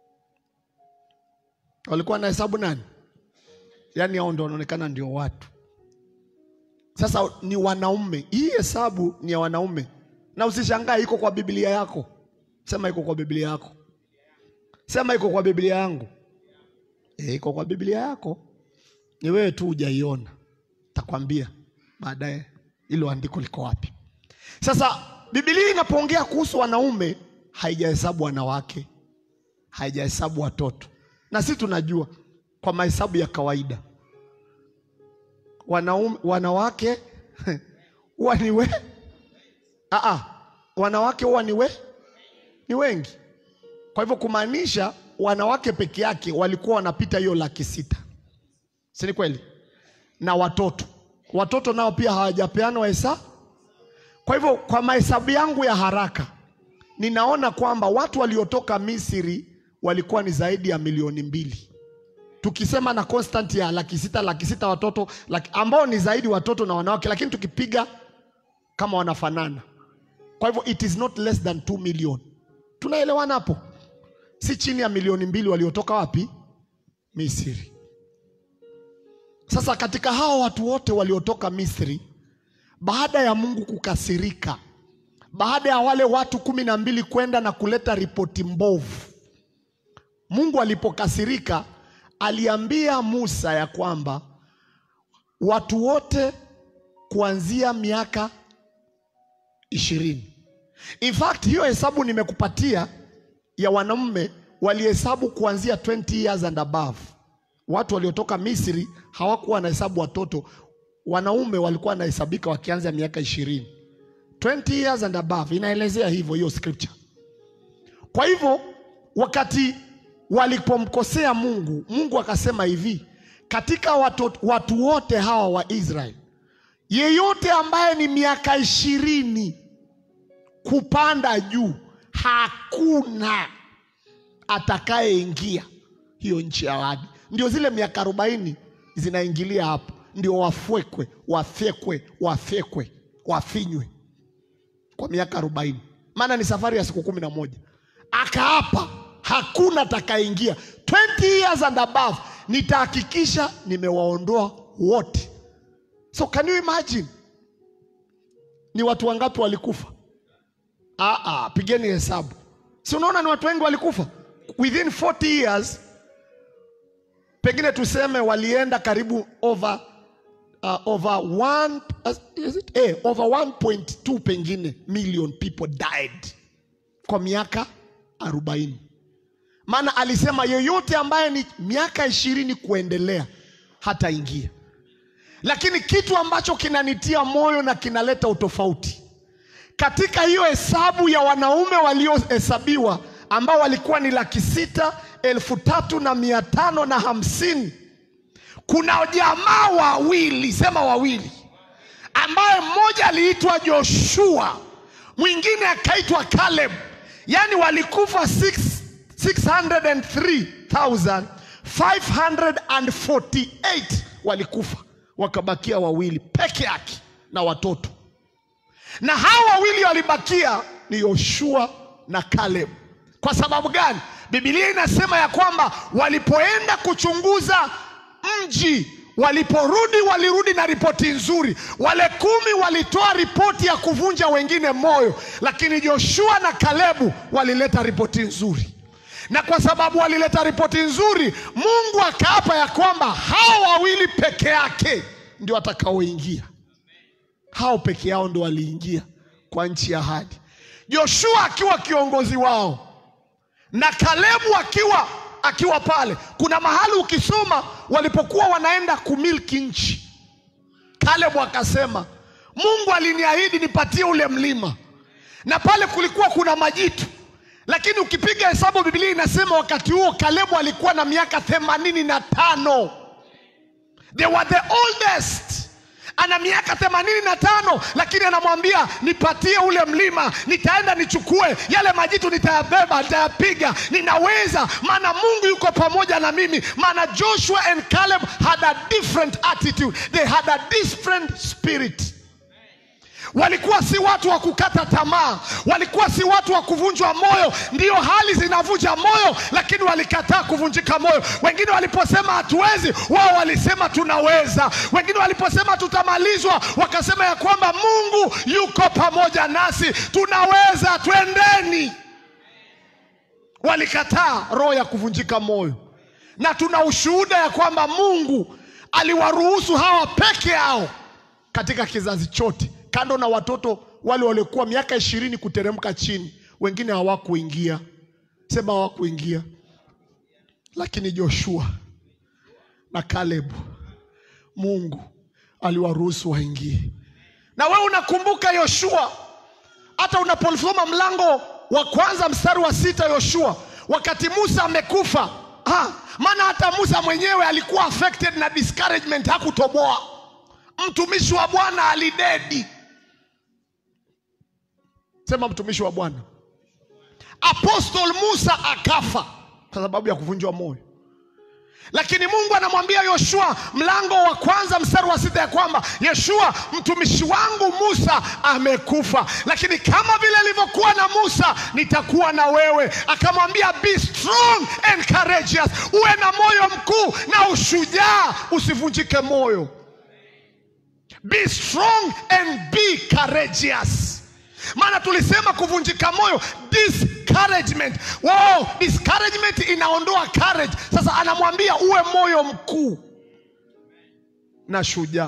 walikuwa wanahesabu nani? Yaani hao ndio wanaonekana ndio watu. Sasa ni wanaume, hii hesabu ni ya wanaume, na usishangae iko kwa Biblia yako. Sema iko kwa Biblia yako, sema iko kwa Biblia yangu. E, iko kwa Biblia yako, ni wewe tu hujaiona. Takwambia baadaye hilo andiko liko wapi. Sasa Biblia inapoongea kuhusu wanaume haijahesabu wanawake, haijahesabu watoto, na sisi tunajua kwa mahesabu ya kawaida wanaume, wanawake huwa ni we Aa, wanawake huwa ni we ni wengi. Kwa hivyo kumaanisha wanawake peke yake walikuwa wanapita hiyo laki sita, si ni kweli? Na watoto, watoto nao pia hawajapeanwa hesabu. Kwa hivyo kwa mahesabu yangu ya haraka ninaona kwamba watu waliotoka Misri walikuwa ni zaidi ya milioni mbili tukisema na constant ya laki sita laki sita watoto laki, ambao ni zaidi watoto na wanawake, lakini tukipiga kama wanafanana. Kwa hivyo it is not less than 2 million. Tunaelewana hapo? Si chini ya milioni mbili waliotoka wapi? Misri. Sasa katika hao watu wote waliotoka Misri, baada ya Mungu kukasirika, baada ya wale watu kumi na mbili kwenda na kuleta ripoti mbovu, Mungu alipokasirika aliambia Musa ya kwamba watu wote kuanzia miaka ishirini. In fact hiyo hesabu nimekupatia ya wanaume walihesabu kuanzia 20 years and above. Watu waliotoka Misri hawakuwa wanahesabu watoto, wanaume walikuwa wanahesabika wakianza miaka ishirini. 20 years and above inaelezea hivyo hiyo scripture. Kwa hivyo wakati walipomkosea Mungu, Mungu akasema hivi, katika watu, watu wote hawa wa Israeli, yeyote ambaye ni miaka ishirini kupanda juu, hakuna atakayeingia hiyo nchi ya ahadi. Ndio zile miaka arobaini zinaingilia hapo, ndio wafwekwe, wafyekwe, wafyekwe, wafinywe kwa miaka arobaini, maana ni safari ya siku kumi na moja. Akaapa hakuna atakayeingia 20 years and above, nitahakikisha nimewaondoa wote So can you imagine ni watu wangapi walikufa? Ah, ah, pigeni hesabu, si unaona ni watu wengi walikufa within 40 years. Pengine tuseme walienda karibu over uh, over one, uh, is it? Eh, over 1.2 pengine million people died kwa miaka 40. Maana alisema yeyote ambaye ni miaka ishirini kuendelea hataingia. Lakini kitu ambacho kinanitia moyo na kinaleta utofauti katika hiyo hesabu ya wanaume waliohesabiwa ambao walikuwa ni laki sita elfu tatu na mia tano na hamsini kuna jamaa wawili, sema wawili, ambaye mmoja aliitwa Joshua, mwingine akaitwa Caleb, yaani walikufa 6 603,548 walikufa, wakabakia wawili peke yake na watoto, na hawa wawili walibakia ni Yoshua na Caleb. Kwa sababu gani? Biblia inasema ya kwamba walipoenda kuchunguza mji, waliporudi walirudi na ripoti nzuri. Wale kumi walitoa ripoti ya kuvunja wengine moyo, lakini Joshua na Kalebu walileta ripoti nzuri, na kwa sababu walileta ripoti nzuri, Mungu akaapa ya kwamba hao wawili peke yake ndio watakaoingia. Hao peke yao ndio waliingia kwa nchi ya ahadi, Joshua akiwa kiongozi wao na Kalebu akiwa akiwa pale. Kuna mahali ukisoma walipokuwa wanaenda kumiliki nchi, Kalebu akasema Mungu aliniahidi nipatie ule mlima, na pale kulikuwa kuna majitu, lakini ukipiga hesabu Biblia inasema wakati huo Kalebu alikuwa na miaka themanini na tano. They were the oldest ana miaka themanini na tano lakini anamwambia nipatie ule mlima, nitaenda nichukue yale majitu, nitayabeba, nitayapiga, ninaweza, maana Mungu yuko pamoja na mimi. Maana Joshua and Caleb had a different attitude, they had a different spirit. Walikuwa si watu wa kukata tamaa, walikuwa si watu wa kuvunjwa moyo. Ndiyo, hali zinavunja moyo, lakini walikataa kuvunjika moyo. Wengine waliposema hatuwezi, wao walisema tunaweza. Wengine waliposema tutamalizwa, wakasema ya kwamba Mungu yuko pamoja nasi, tunaweza, twendeni. Walikataa roho ya kuvunjika moyo, na tuna ushuhuda ya kwamba Mungu aliwaruhusu hawa peke yao katika kizazi chote kando na watoto wale waliokuwa miaka ishirini kuteremka chini, wengine hawakuingia. Sema hawakuingia, lakini Joshua na Kalebu Mungu aliwaruhusu waingie. Na wewe unakumbuka Yoshua, hata unaposoma mlango wa kwanza mstari wa sita Yoshua, wakati Musa amekufa, maana hata Musa mwenyewe alikuwa affected na discouragement, hakutoboa. Mtumishi wa Bwana alidedi Sema mtumishi wa Bwana. Apostle Musa akafa kwa sababu ya kuvunjwa moyo, lakini Mungu anamwambia Yoshua, mlango wa kwanza mstari wa sita ya kwamba Yoshua, mtumishi wangu Musa amekufa, lakini kama vile ilivyokuwa na Musa nitakuwa na wewe. Akamwambia be strong and courageous, uwe na moyo mkuu na ushujaa, usivunjike moyo. Be strong and be courageous maana tulisema kuvunjika moyo discouragement. Wow, discouragement inaondoa courage. Sasa anamwambia uwe moyo mkuu na shujaa,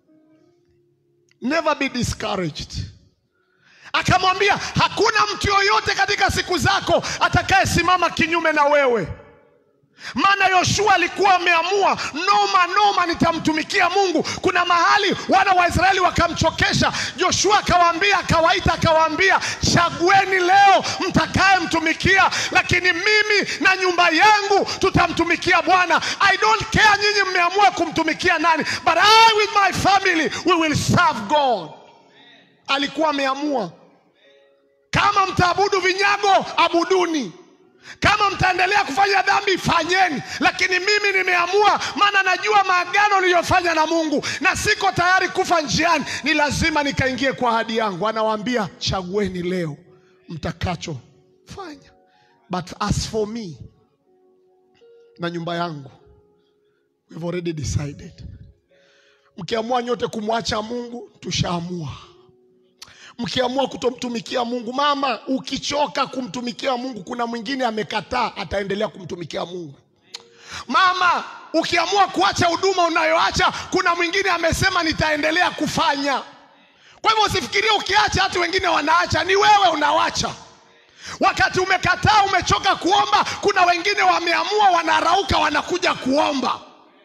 never be discouraged. Akamwambia hakuna mtu yoyote katika siku zako atakayesimama kinyume na wewe maana Yoshua alikuwa ameamua noma noma, nitamtumikia Mungu. Kuna mahali wana wa Israeli wakamchokesha Joshua, akawaambia akawaita, akawaambia chagueni leo mtakayemtumikia, lakini mimi na nyumba yangu tutamtumikia Bwana. I don't care nyinyi mmeamua kumtumikia nani, but I with my family we will serve God. Alikuwa ameamua, kama mtaabudu vinyago, abuduni kama mtaendelea kufanya dhambi fanyeni, lakini mimi nimeamua, maana najua maagano niliyofanya na Mungu na siko tayari kufa njiani, ni lazima nikaingie kwa ahadi yangu. Anawaambia chagueni leo mtakachofanya, but as for me na nyumba yangu we've already decided. Mkiamua nyote kumwacha Mungu, tushaamua. Mkiamua kutomtumikia Mungu, mama, ukichoka kumtumikia Mungu, kuna mwingine amekataa, ataendelea kumtumikia Mungu. Mama, ukiamua kuacha huduma unayoacha, kuna mwingine amesema nitaendelea kufanya. Kwa hivyo usifikirie ukiacha hata wengine wanaacha, ni wewe unawacha. Wakati umekataa, umechoka kuomba, kuna wengine wameamua, wanarauka, wanakuja kuomba.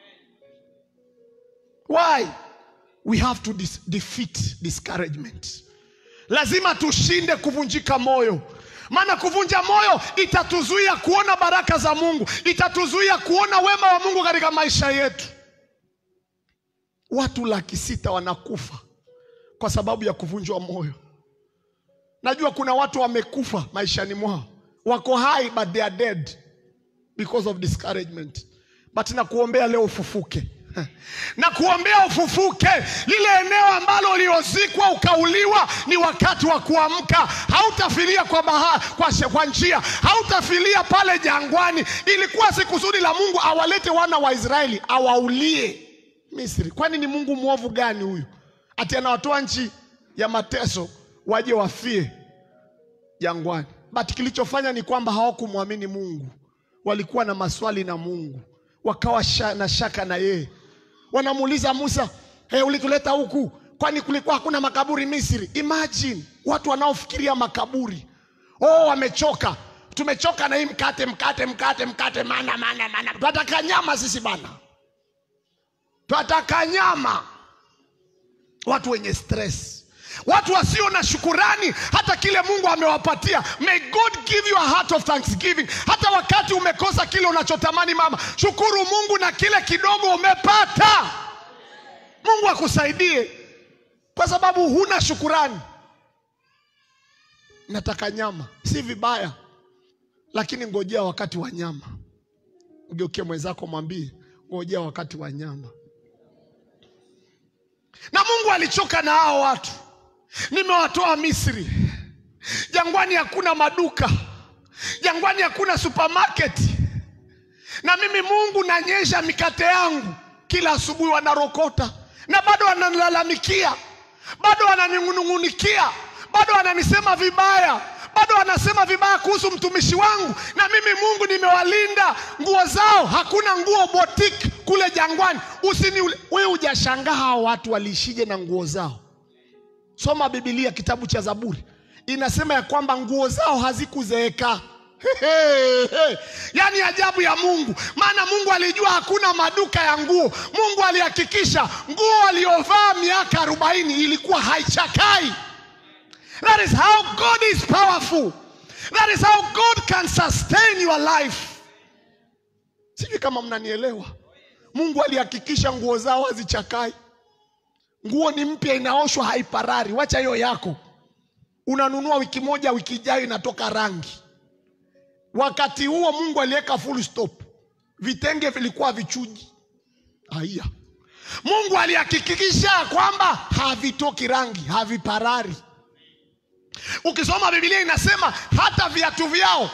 Why? We have to dis defeat discouragement. Lazima tushinde kuvunjika moyo, maana kuvunja moyo itatuzuia kuona baraka za Mungu, itatuzuia kuona wema wa Mungu katika maisha yetu. Watu laki sita wanakufa kwa sababu ya kuvunjwa moyo. Najua kuna watu wamekufa maishani mwao, wako hai but they are dead because of discouragement, but nakuombea leo ufufuke na kuombea ufufuke. Lile eneo ambalo uliozikwa ukauliwa, ni wakati wa kuamka. Hautafilia kwa baha, kwa, she- kwa njia, hautafilia pale jangwani. Ilikuwa si kusudi la Mungu awalete wana wa Israeli awaulie Misri. Kwani ni Mungu mwovu gani huyu, ati anawatoa nchi ya mateso waje wafie jangwani? But kilichofanya ni kwamba hawakumwamini Mungu, walikuwa na maswali na Mungu, wakawa sha, na shaka na yeye. Wanamuuliza Musa, hey, ulituleta huku kwani kulikuwa hakuna makaburi Misri? Imagine watu wanaofikiria makaburi. Oh, wamechoka, tumechoka na hii mkate, mkate, mkate, mkate, mana, mana, mana. Tunataka nyama sisi bana, tunataka nyama. Watu wenye stress, watu wasio na shukurani hata kile Mungu amewapatia. May God give you a heart of thanksgiving. Hata wakati umekosa kile unachotamani, mama, shukuru Mungu na kile kidogo umepata. Mungu akusaidie, kwa sababu huna shukurani. Nataka nyama, si vibaya, lakini ngojea wakati wa nyama. Mgeukie mwenzako, mwambie ngojea wakati wa nyama. Na Mungu alichoka na hao watu. Nimewatoa Misri, jangwani hakuna maduka, jangwani hakuna supermarket, na mimi Mungu nanyesha mikate yangu kila asubuhi, wanarokota na bado wananilalamikia, bado wananinung'unikia, bado wananisema vibaya, bado wanasema vibaya kuhusu mtumishi wangu, na mimi Mungu nimewalinda nguo zao, hakuna nguo boutique kule jangwani. Usini wewe hujashangaa hao watu waliishije na nguo zao? Soma Biblia, kitabu cha Zaburi inasema ya kwamba nguo zao hazikuzeeka. Hey, hey. Yaani ajabu ya Mungu, maana Mungu alijua hakuna maduka ya nguo. Mungu alihakikisha nguo aliyovaa miaka arobaini ilikuwa haichakai. That is how God is powerful. That is how God can sustain your life. Sijui kama mnanielewa. Mungu alihakikisha nguo zao hazichakai. Nguo ni mpya, inaoshwa, haiparari. Wacha hiyo yako, unanunua wiki moja, wiki ijayo inatoka rangi. Wakati huo Mungu aliweka full stop, vitenge vilikuwa vichuji. Haya, Mungu alihakikisha kwamba havitoki rangi, haviparari. Ukisoma Biblia inasema hata viatu vyao.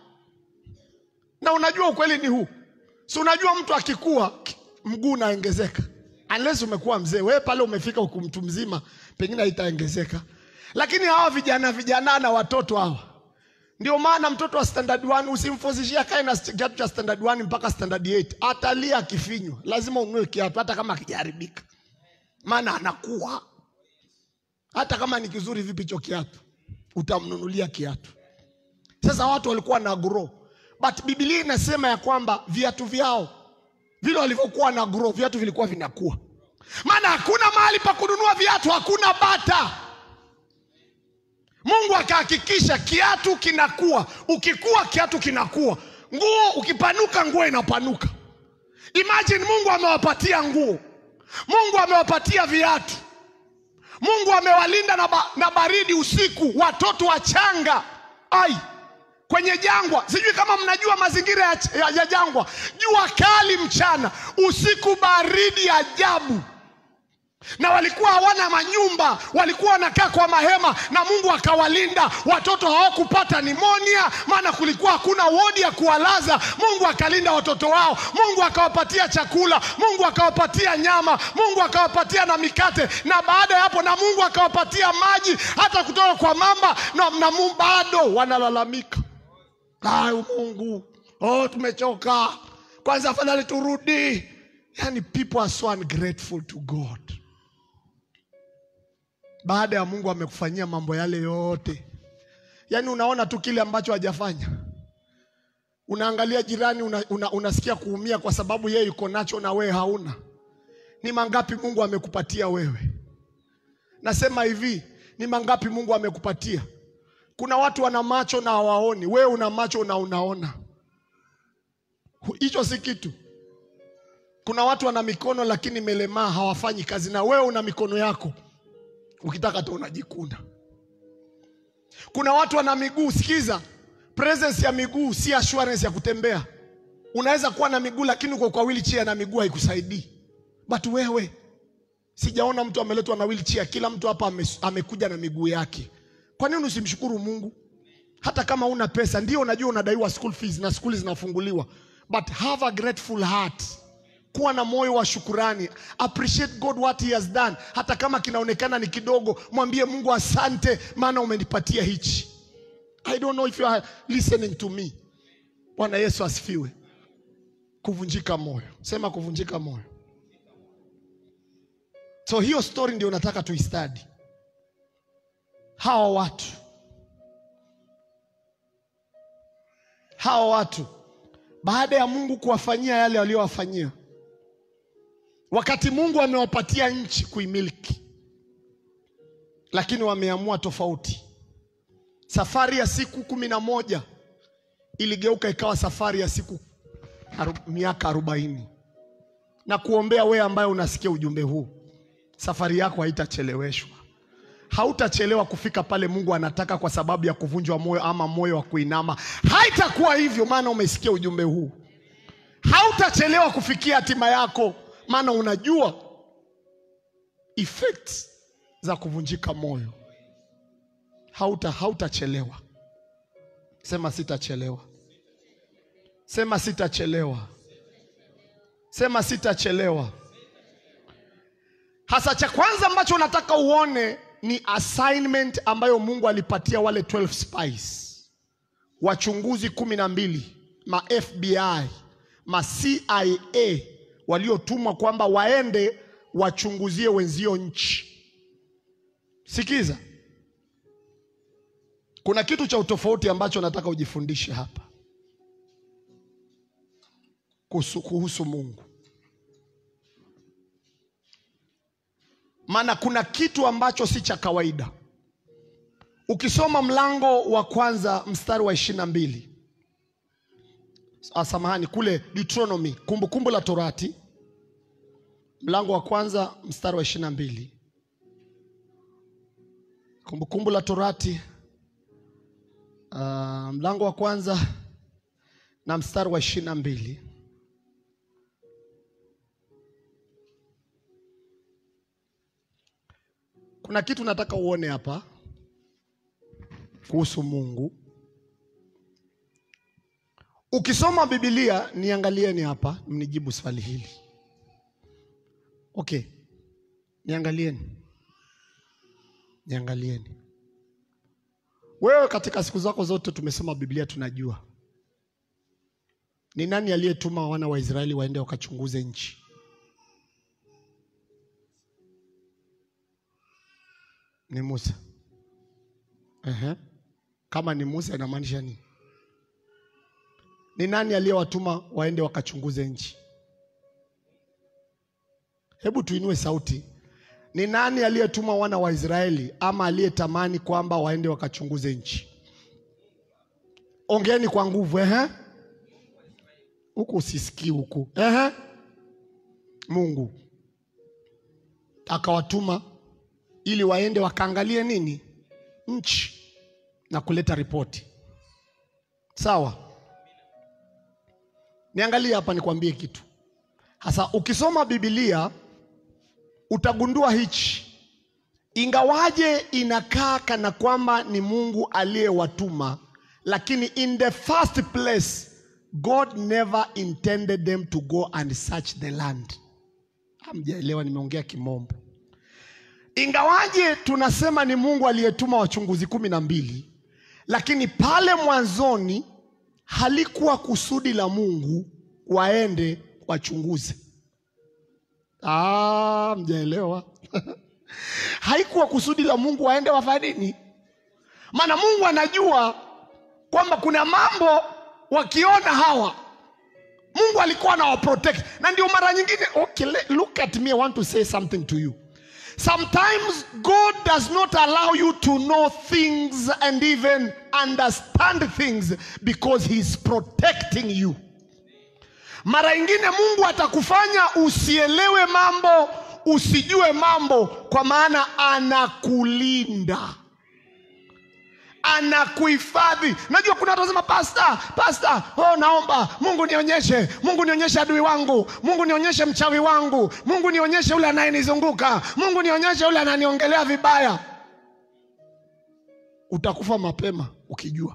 Na unajua ukweli ni huu, si unajua mtu akikua mguu unaongezeka unless umekuwa mzee. Wewe pale umefika huku mtu mzima, pengine haitaongezeka, lakini hawa vijana vijana na watoto hawa ndio maana mtoto wa standard 1 usimfozishia kae na kiatu cha standard 1 mpaka standard 8, atalia akifinywa. Lazima ununue kiatu hata kama akijaribika, maana anakuwa. Hata kama ni kizuri vipi hicho kiatu, utamnunulia kiatu. Sasa watu walikuwa na grow, but Biblia inasema ya kwamba viatu vyao vile walivyokuwa na grow, viatu vilikuwa vinakuwa, maana hakuna mahali pa kununua viatu, hakuna bata. Mungu akahakikisha kiatu kinakuwa, ukikua kiatu kinakuwa, nguo ukipanuka, nguo inapanuka. Imagine Mungu amewapatia nguo, Mungu amewapatia viatu, Mungu amewalinda na, ba, na baridi usiku, watoto wachanga ai kwenye jangwa. Sijui kama mnajua mazingira ya, ya, ya jangwa, jua kali mchana, usiku baridi ajabu. na walikuwa hawana manyumba, walikuwa wanakaa kwa mahema, na Mungu akawalinda. Watoto hawakupata nimonia, maana kulikuwa hakuna wodi ya kuwalaza. Mungu akalinda watoto wao, Mungu akawapatia chakula, Mungu akawapatia nyama, Mungu akawapatia na mikate, na baada ya hapo, na Mungu akawapatia maji hata kutoka kwa mamba, na, na Mungu bado wanalalamika, ayu Mungu, oh, tumechoka, kwanza afadhali turudi. Yani, people are so ungrateful to God baada ya Mungu amekufanyia mambo yale yote, yaani unaona tu kile ambacho hajafanya. Unaangalia jirani una, una, unasikia kuumia kwa sababu yeye yuko nacho na wewe hauna. Ni mangapi Mungu amekupatia wewe? Nasema hivi, ni mangapi Mungu amekupatia? Kuna watu wana macho na hawaoni, wewe una macho na unaona. Hicho si kitu. Kuna watu wana mikono lakini melemaa, hawafanyi kazi, na wewe una mikono yako ukitaka tu unajikuna. Kuna watu wana miguu. Sikiza, presence ya miguu si assurance ya kutembea. Unaweza kuwa na miguu lakini uko kwa wheelchair na miguu haikusaidii. But wewe, sijaona mtu ameletwa na wheelchair. Kila mtu hapa ame, amekuja na miguu yake. Kwa nini usimshukuru Mungu? Hata kama una pesa, ndio unajua unadaiwa school fees na skuli zinafunguliwa, but have a grateful heart kuwa na moyo wa shukurani, appreciate God what he has done. Hata kama kinaonekana ni kidogo, mwambie Mungu asante, maana umenipatia hichi. I don't know if you are listening to me. Bwana Yesu asifiwe. Kuvunjika moyo, sema kuvunjika moyo. So hiyo story ndio nataka tuistadi. Hawa watu hawa watu baada ya Mungu kuwafanyia yale waliowafanyia wakati Mungu amewapatia nchi kuimiliki, lakini wameamua tofauti. Safari ya siku kumi na moja iligeuka ikawa safari ya siku aru, miaka arobaini. Na kuombea wewe ambaye unasikia ujumbe huu, safari yako haitacheleweshwa. Hautachelewa kufika pale Mungu anataka kwa sababu ya kuvunjwa moyo ama moyo wa kuinama. Haitakuwa hivyo, maana umesikia ujumbe huu. Hautachelewa kufikia hatima yako maana unajua effects za kuvunjika moyo. Hauta hautachelewa. Sema sitachelewa, sema sitachelewa, sema sitachelewa. Hasa cha kwanza ambacho nataka uone ni assignment ambayo Mungu alipatia wale 12 spies, wachunguzi kumi na mbili, ma FBI, ma CIA waliotumwa kwamba waende wachunguzie wenzio nchi. Sikiza, kuna kitu cha utofauti ambacho nataka ujifundishe hapa kuhusu, kuhusu Mungu, maana kuna kitu ambacho si cha kawaida. Ukisoma mlango wa kwanza mstari wa ishirini na mbili samahani, kule Deuteronomy, kumbukumbu la Torati, mlango wa kwanza mstari wa ishirini na mbili Kumbukumbu la Torati, uh, mlango wa kwanza na mstari wa ishirini na mbili Kuna kitu nataka uone hapa kuhusu Mungu. Ukisoma Biblia, niangalieni hapa, mnijibu swali hili. Okay, niangalieni, niangalieni. Wewe katika siku zako zote tumesoma Biblia, tunajua ni nani aliyetuma wana wa Israeli waende wakachunguze nchi? Ni Musa. Ehe. Kama ni Musa inamaanisha nini? Ni nani aliyewatuma waende wakachunguze nchi? Hebu tuinue sauti. Ni nani aliyetuma wana wa Israeli ama aliyetamani kwamba waende wakachunguze nchi? Ongeeni kwa nguvu. Ehe. Huku usisikii huku. Ehe. Mungu akawatuma ili waende wakaangalie nini nchi na kuleta ripoti. Sawa, niangalie hapa nikwambie kitu hasa. Ukisoma Biblia utagundua hichi, ingawaje inakaa kana kwamba ni Mungu aliyewatuma, lakini in the first place God never intended them to go and search the land. Hamjaelewa, nimeongea kimombo. Ingawaje tunasema ni Mungu aliyetuma wachunguzi kumi na mbili, lakini pale mwanzoni halikuwa kusudi la Mungu waende wachunguze. Ah, mjaelewa? Haikuwa kusudi la Mungu waende wafanye nini? Maana Mungu anajua kwamba kuna mambo wakiona hawa Mungu alikuwa anawaprotect, na ndio mara nyingine. Okay, le- look at me, I want to say something to you. Sometimes God does not allow you to know things and even understand things because He's protecting you. Mara nyingine Mungu atakufanya usielewe mambo, usijue mambo, kwa maana anakulinda anakuhifadhi. Najua kuna watu wanasema pasta, pasta, oh, naomba Mungu nionyeshe, Mungu nionyeshe adui wangu, Mungu nionyeshe mchawi wangu, Mungu nionyeshe yule anayenizunguka, Mungu nionyeshe yule ananiongelea vibaya. Utakufa mapema ukijua.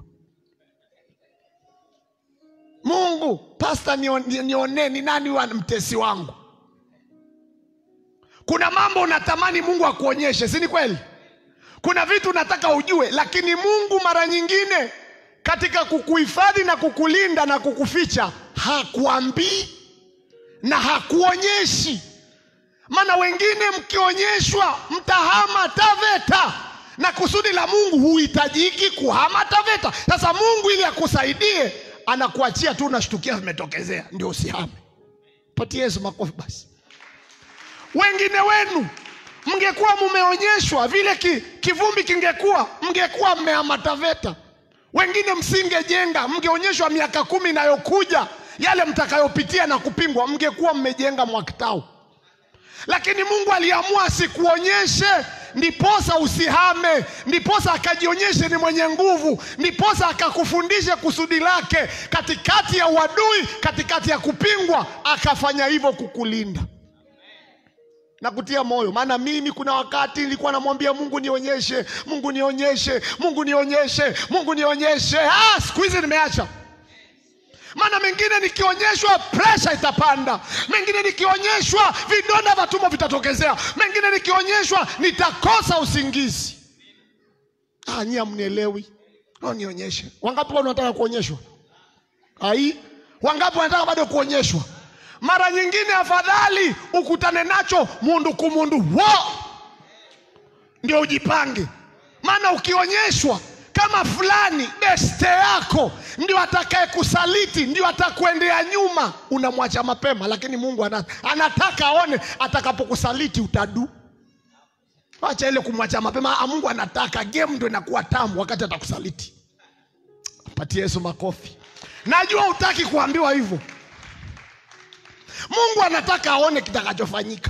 Mungu, pasta, nionee nione, ni nani wa mtesi wangu. Kuna mambo unatamani Mungu akuonyeshe, si ni kweli? Kuna vitu unataka ujue, lakini Mungu mara nyingine katika kukuhifadhi na kukulinda na kukuficha hakuambii na hakuonyeshi. Maana wengine mkionyeshwa mtahama TAVETA, na kusudi la Mungu huhitajiki kuhama TAVETA. Sasa Mungu ili akusaidie anakuachia tu, unashtukia vimetokezea, ndio usihame. Patie Yesu makofi basi. Wengine wenu mngekuwa mumeonyeshwa vile ki, kivumbi kingekuwa, mngekuwa mmehama TAVETA. Wengine msingejenga, mngeonyeshwa miaka kumi inayokuja yale mtakayopitia na kupingwa, mngekuwa mmejenga Mwakitao. Lakini Mungu aliamua asikuonyeshe, ndiposa usihame, ndiposa akajionyeshe ni mwenye nguvu, ndiposa akakufundishe kusudi lake katikati ya uadui, katikati ya kupingwa, akafanya hivyo kukulinda na kutia moyo. Maana mimi kuna wakati nilikuwa namwambia Mungu nionyeshe, Mungu nionyeshe, Mungu nionyeshe, Mungu nionyeshe. Ah, siku hizi nimeacha. Maana mengine nikionyeshwa presha itapanda, mengine nikionyeshwa vidonda vya tumbo vitatokezea, mengine nikionyeshwa nitakosa usingizi. Ah, nyie hamnielewi. Oh, nionyeshe. Wangapi bado wanataka kuonyeshwa? Ai, wangapi wanataka bado kuonyeshwa? Mara nyingine afadhali ukutane nacho mundu kumundu wo, ndio ujipange. Maana ukionyeshwa kama fulani beste yako ndio atakaye kusaliti, ndio atakuendea nyuma, unamwacha mapema. Lakini Mungu ana- anataka aone atakapokusaliti utadu. Acha ile kumwacha mapema. Ah, Mungu anataka game ndio inakuwa tamu wakati atakusaliti. Patie Yesu makofi. Najua utaki kuambiwa hivyo. Mungu anataka aone kitakachofanyika.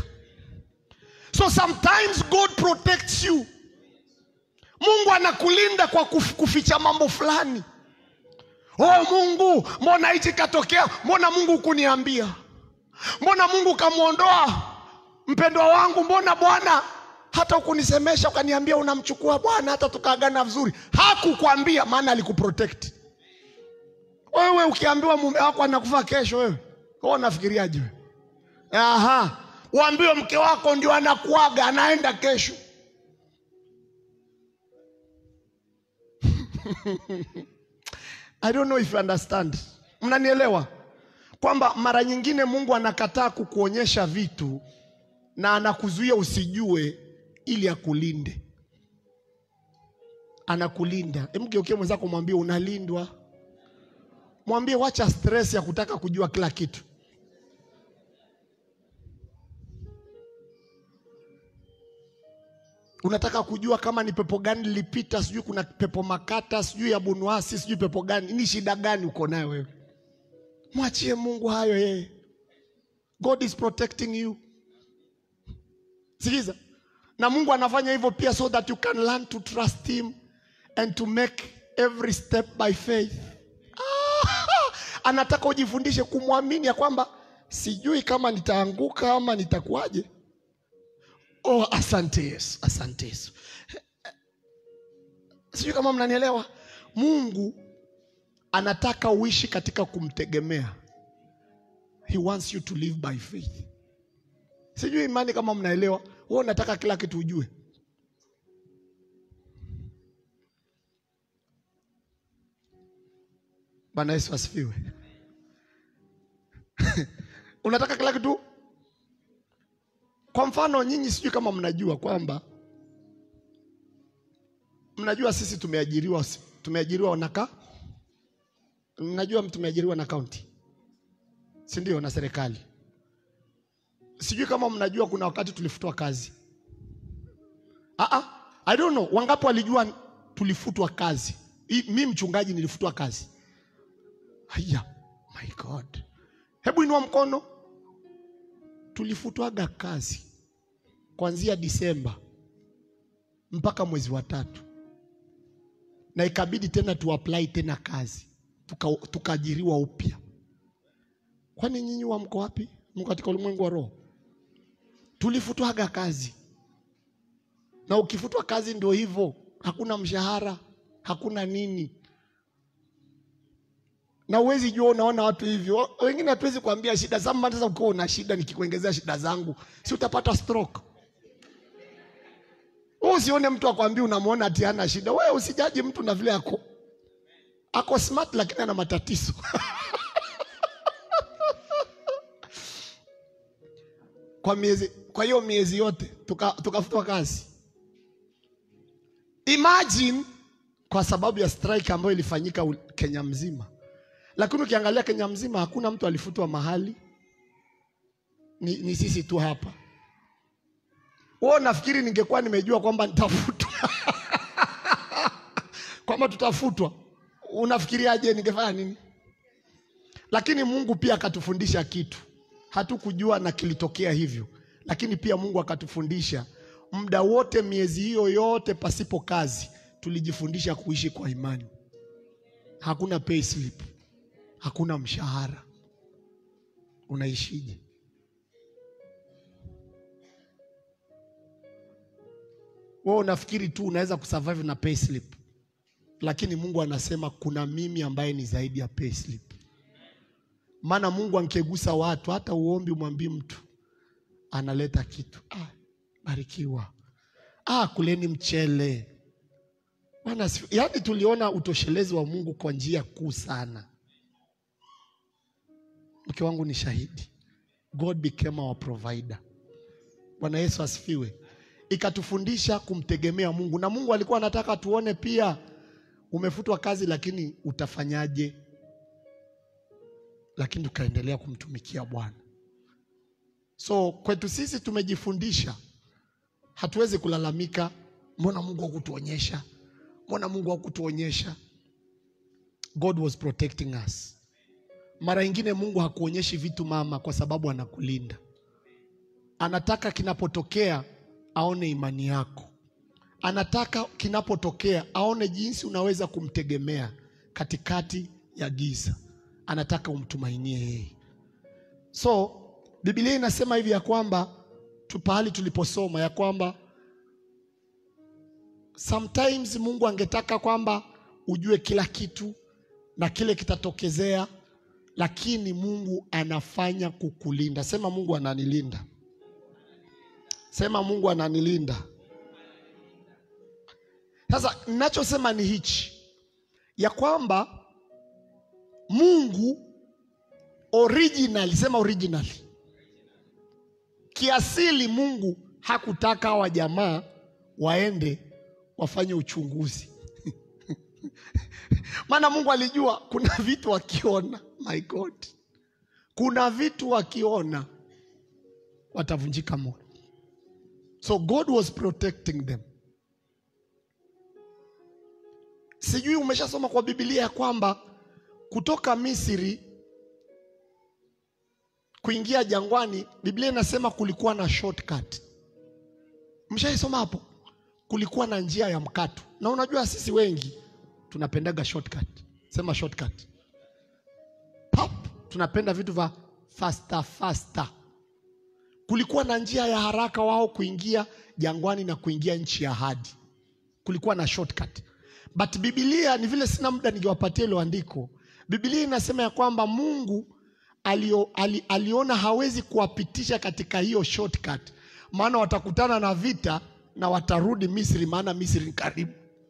So sometimes God protects you. Mungu anakulinda kwa kuf- kuficha mambo fulani. Oh Mungu, mbona hichi katokea? Mbona Mungu hukuniambia? Mbona Mungu kamwondoa mpendwa wangu? Mbona Bwana hata ukunisemesha ukaniambia unamchukua Bwana, hata tukaagana vizuri? Hakukwambia, maana alikuprotect wewe. Ukiambiwa mume wako anakufa kesho, wewe wewe unafikiriaje? wewe? Aha, uambiwe mke wako ndio anakuaga anaenda kesho. I don't know if you understand. Mnanielewa kwamba mara nyingine Mungu anakataa kukuonyesha vitu na anakuzuia usijue ili akulinde. Anakulinda. Hebu geukie mwenzako mwambie unalindwa. Mwambie wacha stress ya kutaka kujua kila kitu. Unataka kujua kama ni pepo gani lilipita, sijui kuna pepo makata, sijui ya bunuasi, sijui pepo gani. Ni shida gani uko nayo wewe? Mwachie Mungu hayo yeye. God is protecting you. Sikiza, na Mungu anafanya hivyo pia so that you can learn to trust him and to make every step by faith. Ah, anataka ujifundishe kumwamini ya kwamba sijui kama nitaanguka ama nitakuwaje. Oh, asante Yesu, asante Yesu. Sijui kama mnanielewa. Mungu anataka uishi katika kumtegemea. He wants you to live by faith. Sijui imani kama mnaelewa. Wewe unataka kila kitu ujue. Bwana Yesu asifiwe. Unataka kila kitu. Kwa mfano nyinyi, sijui kama mnajua kwamba mnajua sisi tumeajiriwa, tumeajiriwa naka, mnajua tumeajiriwa na kaunti, si ndio, na serikali. Sijui kama mnajua kuna wakati tulifutwa kazi. Ah, ah, I don't know wangapi walijua tulifutwa kazi. Mi mchungaji nilifutwa kazi. Haya, my God, hebu inua mkono. Tulifutwaga kazi kuanzia Disemba mpaka mwezi wa tatu, na ikabidi tena tuapply tena kazi tukaajiriwa tuka upya. Kwani nyinyi wa mko wapi? Mko katika ulimwengu wa roho? Tulifutwaga kazi, na ukifutwa kazi ndio hivyo, hakuna mshahara, hakuna nini na uwezi jua, unaona watu hivyo, wengine hatuwezi kuambia shida zangu. Sasa ukiwa una shida, nikikuongezea shida zangu, si utapata stroke? Wewe usione mtu akwambia, unamwona ati hana shida. Wewe usijaji mtu na vile ako ako smart, lakini ana matatizo kwa miezi, kwa hiyo miezi yote tukafutwa tuka kazi. Imagine kwa sababu ya strike ambayo ilifanyika Kenya mzima lakini ukiangalia Kenya mzima hakuna mtu alifutwa mahali, ni, ni sisi tu hapa. Wewe nafikiri ningekuwa nimejua kwamba nitafutwa kwamba tutafutwa, unafikiriaje ningefanya nini? Lakini Mungu pia akatufundisha kitu, hatukujua na kilitokea hivyo, lakini pia Mungu akatufundisha muda wote, miezi hiyo yote pasipo kazi, tulijifundisha kuishi kwa imani. Hakuna pay slip hakuna mshahara, unaishije? Wewe unafikiri tu unaweza kusurvive na payslip, lakini Mungu anasema kuna mimi ambaye ni zaidi ya payslip. Maana Mungu angegusa watu, hata uombi umwambii mtu, analeta kitu. Ah, barikiwa. Ah, kuleni mchele Bwana. Yaani tuliona utoshelezi wa Mungu kwa njia kuu sana. Mke wangu ni shahidi. God became our provider. Bwana Yesu asifiwe. Ikatufundisha kumtegemea Mungu, na Mungu alikuwa anataka tuone pia umefutwa kazi, lakini utafanyaje? Lakini tukaendelea kumtumikia Bwana. So kwetu sisi tumejifundisha, hatuwezi kulalamika, mbona Mungu hakutuonyesha, mbona Mungu hakutuonyesha. God was protecting us. Mara nyingine Mungu hakuonyeshi vitu mama, kwa sababu anakulinda. Anataka kinapotokea aone imani yako, anataka kinapotokea aone jinsi unaweza kumtegemea katikati ya giza. Anataka umtumainie yeye. So Biblia inasema hivi ya kwamba tu pahali tuliposoma ya kwamba sometimes Mungu angetaka kwamba ujue kila kitu na kile kitatokezea lakini Mungu anafanya kukulinda. Sema Mungu ananilinda. Sema Mungu ananilinda. Sasa ninachosema ni hichi ya kwamba Mungu original, sema original, kiasili Mungu hakutaka hawa jamaa waende wafanye uchunguzi maana Mungu alijua kuna vitu wakiona, my God, kuna vitu wakiona watavunjika moyo. So God was protecting them. Sijui umeshasoma kwa Biblia ya kwamba kutoka Misri kuingia jangwani, Biblia inasema kulikuwa na shortcut. Mshaisoma hapo? Kulikuwa na njia ya mkato, na unajua sisi wengi tunapendaga shortcut. Sema shortcut. Pop, tunapenda vitu vya faster faster. kulikuwa na njia ya haraka wao kuingia jangwani na kuingia nchi ya ahadi. Kulikuwa na shortcut. But Biblia ni vile sina muda ningewapatia hilo andiko. Biblia inasema ya kwamba Mungu alio, ali, aliona hawezi kuwapitisha katika hiyo shortcut, maana watakutana na vita na watarudi Misri, maana Misri ni karibu.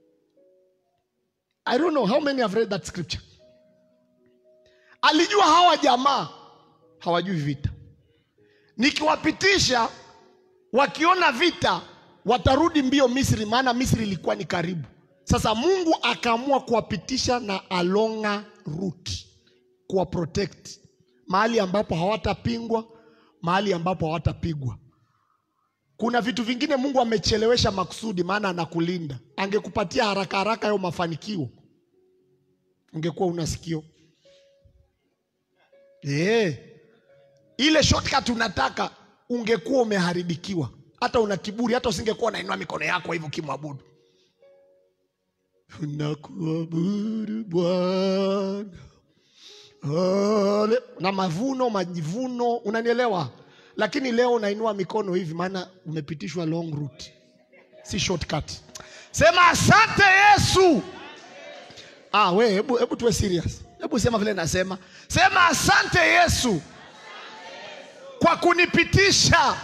I don't know how many have read that scripture. Alijua hawa jamaa hawajui vita, nikiwapitisha wakiona vita watarudi mbio Misri, maana Misri ilikuwa ni karibu. Sasa Mungu akaamua kuwapitisha na alonga route, kuwa protect mahali ambapo hawatapingwa, mahali ambapo hawatapigwa. Kuna vitu vingine Mungu amechelewesha makusudi, maana anakulinda. Angekupatia haraka haraka hayo mafanikio, ungekuwa una sikio eh. Ile shortcut unataka, ungekuwa umeharibikiwa. Hata una kiburi, hata usingekuwa unainua mikono yako hivyo kimwabudu. Nakuabudu Bwana Ale- na mavuno majivuno, unanielewa? Lakini leo unainua mikono hivi, maana umepitishwa long route, si shortcut. Sema asante Yesu. Ah, we hebu hebu tuwe serious, hebu sema vile nasema, sema asante Yesu kwa kunipitisha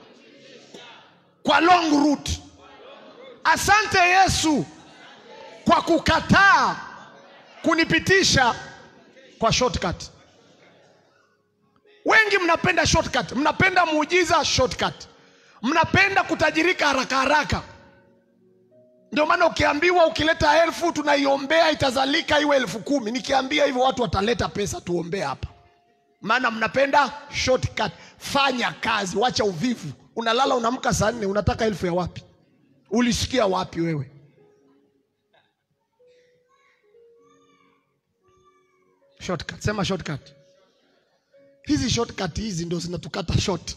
kwa long route. Asante Yesu kwa kukataa kunipitisha kwa shortcut. Wengi mnapenda shortcut, mnapenda muujiza shortcut, mnapenda kutajirika haraka haraka. Ndio maana ukiambiwa ukileta elfu tunaiombea itazalika iwe elfu kumi. Nikiambia hivyo watu wataleta pesa tuombee hapa, maana mnapenda shortcut. Fanya kazi, wacha uvivu. Unalala unamka saa nne, unataka elfu ya wapi? Ulisikia wapi wewe? Shortcut, sema shortcut. Hizi shortcut hizi ndio zinatukata short.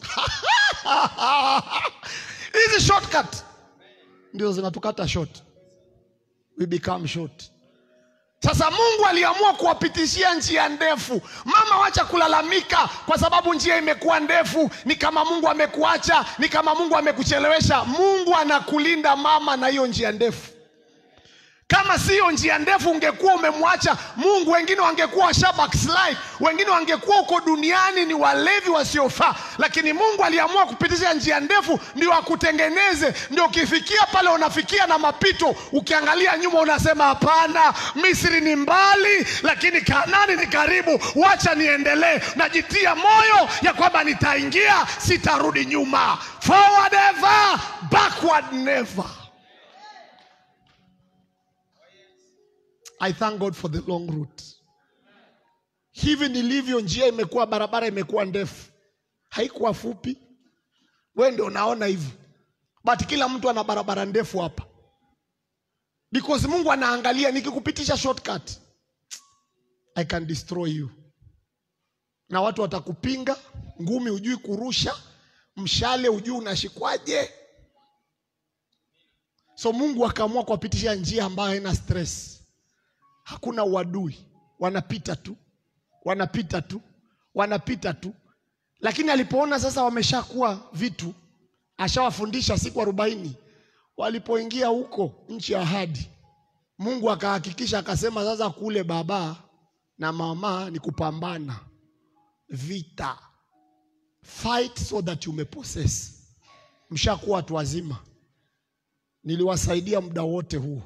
Hizi shortcut ndio zinatukata short. We become short. Sasa Mungu aliamua kuwapitishia njia ndefu. Mama, wacha kulalamika kwa sababu njia imekuwa ndefu. Ni kama Mungu amekuacha, ni kama Mungu amekuchelewesha. Mungu anakulinda mama na hiyo njia ndefu. Kama siyo njia ndefu ungekuwa umemwacha Mungu, wengine wangekuwa washa backslide, wengine wangekuwa huko duniani ni walevi wasiofaa, lakini Mungu aliamua kupitisha njia ndefu ndio akutengeneze, ndio ukifikia pale unafikia na mapito, ukiangalia nyuma unasema hapana, Misri ni mbali, lakini Kanani ni karibu, wacha niendelee. Najitia moyo ya kwamba nitaingia, sitarudi nyuma. Forward ever, backward never. I thank God for the long route. Hivi nilivyo, njia imekuwa barabara imekuwa ndefu, haikuwa fupi. We ndio unaona hivyo, but kila mtu ana barabara ndefu hapa, because Mungu anaangalia, nikikupitisha shortcut I can destroy you, na watu watakupinga. Ngumi hujui kurusha, mshale hujui unashikwaje. So Mungu akaamua kuwapitisha njia ambayo haina stress hakuna uadui, wanapita tu, wanapita tu, wanapita tu. Lakini alipoona sasa wameshakuwa vitu, ashawafundisha siku arobaini, walipoingia huko nchi ya ahadi, Mungu akahakikisha akasema, sasa kule baba na mama ni kupambana vita, fight so that you may possess. Mshakuwa watu wazima, niliwasaidia muda wote huu.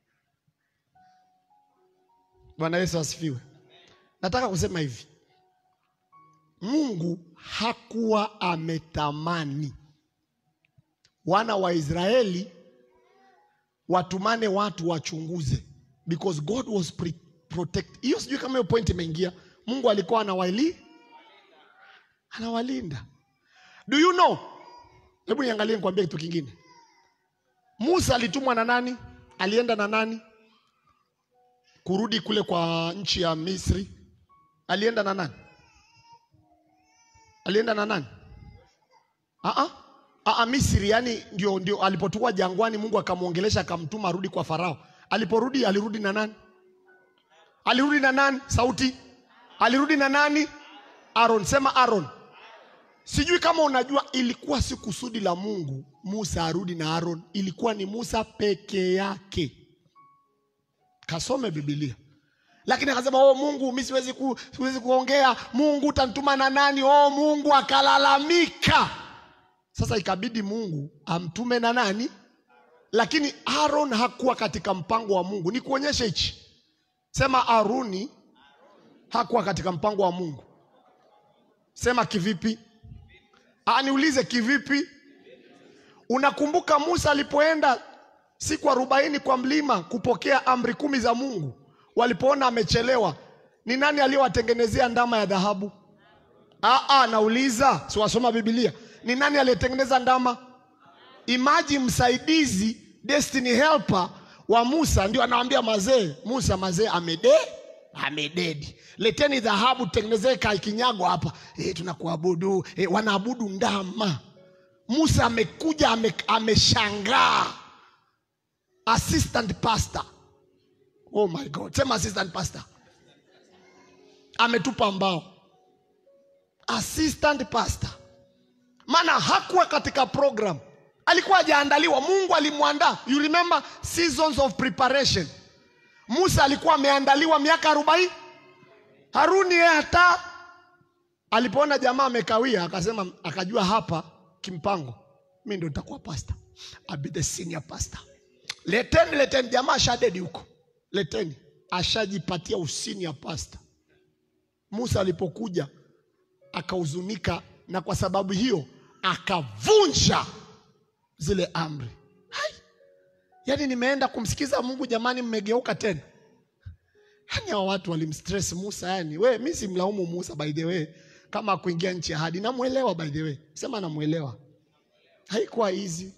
Bwana Yesu asifiwe. Nataka kusema hivi, Mungu hakuwa ametamani wana wa Israeli watumane watu wachunguze, because God was pre protect. Hiyo sijui kama hiyo point imeingia. Mungu alikuwa anawali anawalinda. Do you know? Hebu niangalie nikwambie kitu kingine. Musa alitumwa na nani? Alienda na nani? kurudi kule kwa nchi ya Misri, alienda na nani? Alienda na nani? Aa, aa, Misri, yani ndio, ndio alipotua jangwani, Mungu akamwongelesha akamtuma arudi kwa Farao. Aliporudi alirudi na nani? Alirudi na nani? Sauti, alirudi na nani? Aaron, sema Aaron. Sijui kama unajua, ilikuwa si kusudi la Mungu Musa arudi na Aaron, ilikuwa ni Musa peke yake. Kasome Biblia. Lakini akasema oh, Mungu mi siwezi, ku, siwezi kuongea. Mungu utanituma na nani? Oh, Mungu akalalamika. Sasa ikabidi Mungu amtume na nani? Lakini Aaron hakuwa katika mpango wa Mungu. Ni kuonyesha hichi, sema Aruni hakuwa katika mpango wa Mungu. Sema kivipi? Ah, niulize kivipi? Unakumbuka Musa alipoenda siku arobaini kwa mlima kupokea amri kumi za Mungu, walipoona amechelewa, ni nani aliyowatengenezea ndama ya dhahabu? Ah, ah, nauliza, siwasoma Biblia, ni nani aliyetengeneza ndama? Imaji msaidizi, destiny helper wa Musa ndio anawambia mazee, Musa mazee amede amededi, leteni dhahabu tutengenezee kinyago hapa e, tunakuabudu e, wanaabudu ndama. Musa amekuja ame, ameshangaa. Assistant pastor, oh my God, sema assistant pastor ametupa mbao. Assistant pastor, maana hakuwa katika program, alikuwa hajaandaliwa. Mungu alimwandaa. You remember seasons of preparation. Musa alikuwa ameandaliwa miaka arobaini. Haruni yeye hata alipoona jamaa amekawia, akasema, akajua hapa kimpango, mi ndo nitakuwa pasta, I'll be the senior pastor. Leteni, leteni, jamaa ashadedi huko, leteni, ashajipatia usenior pastor. Musa alipokuja akahuzunika, na kwa sababu hiyo akavunja zile amri. Hai, yaani nimeenda kumsikiza Mungu, jamani, mmegeuka tena. Yani hao watu walimstress Musa. Yani we, mi simlaumu Musa by the way, kama kuingia nchi ya ahadi, namwelewa by the way, sema namwelewa. Haikuwa easy,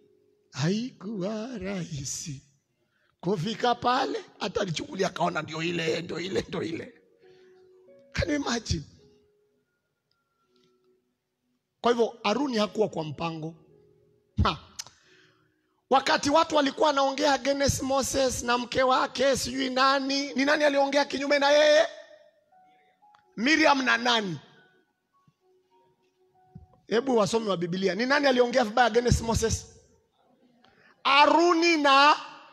haikuwa rahisi kufika pale, hata alichukulia akaona ndio ile, ndio ile, ndio ile. Can you imagine? Kwa hivyo Haruni hakuwa kwa mpango ha. Wakati watu walikuwa wanaongea against Moses na mke wake sijui nani, ni nani aliongea kinyume na yeye? Miriam na nani? Hebu wasomi wa Biblia, ni nani aliongea vibaya against Moses? Haruni na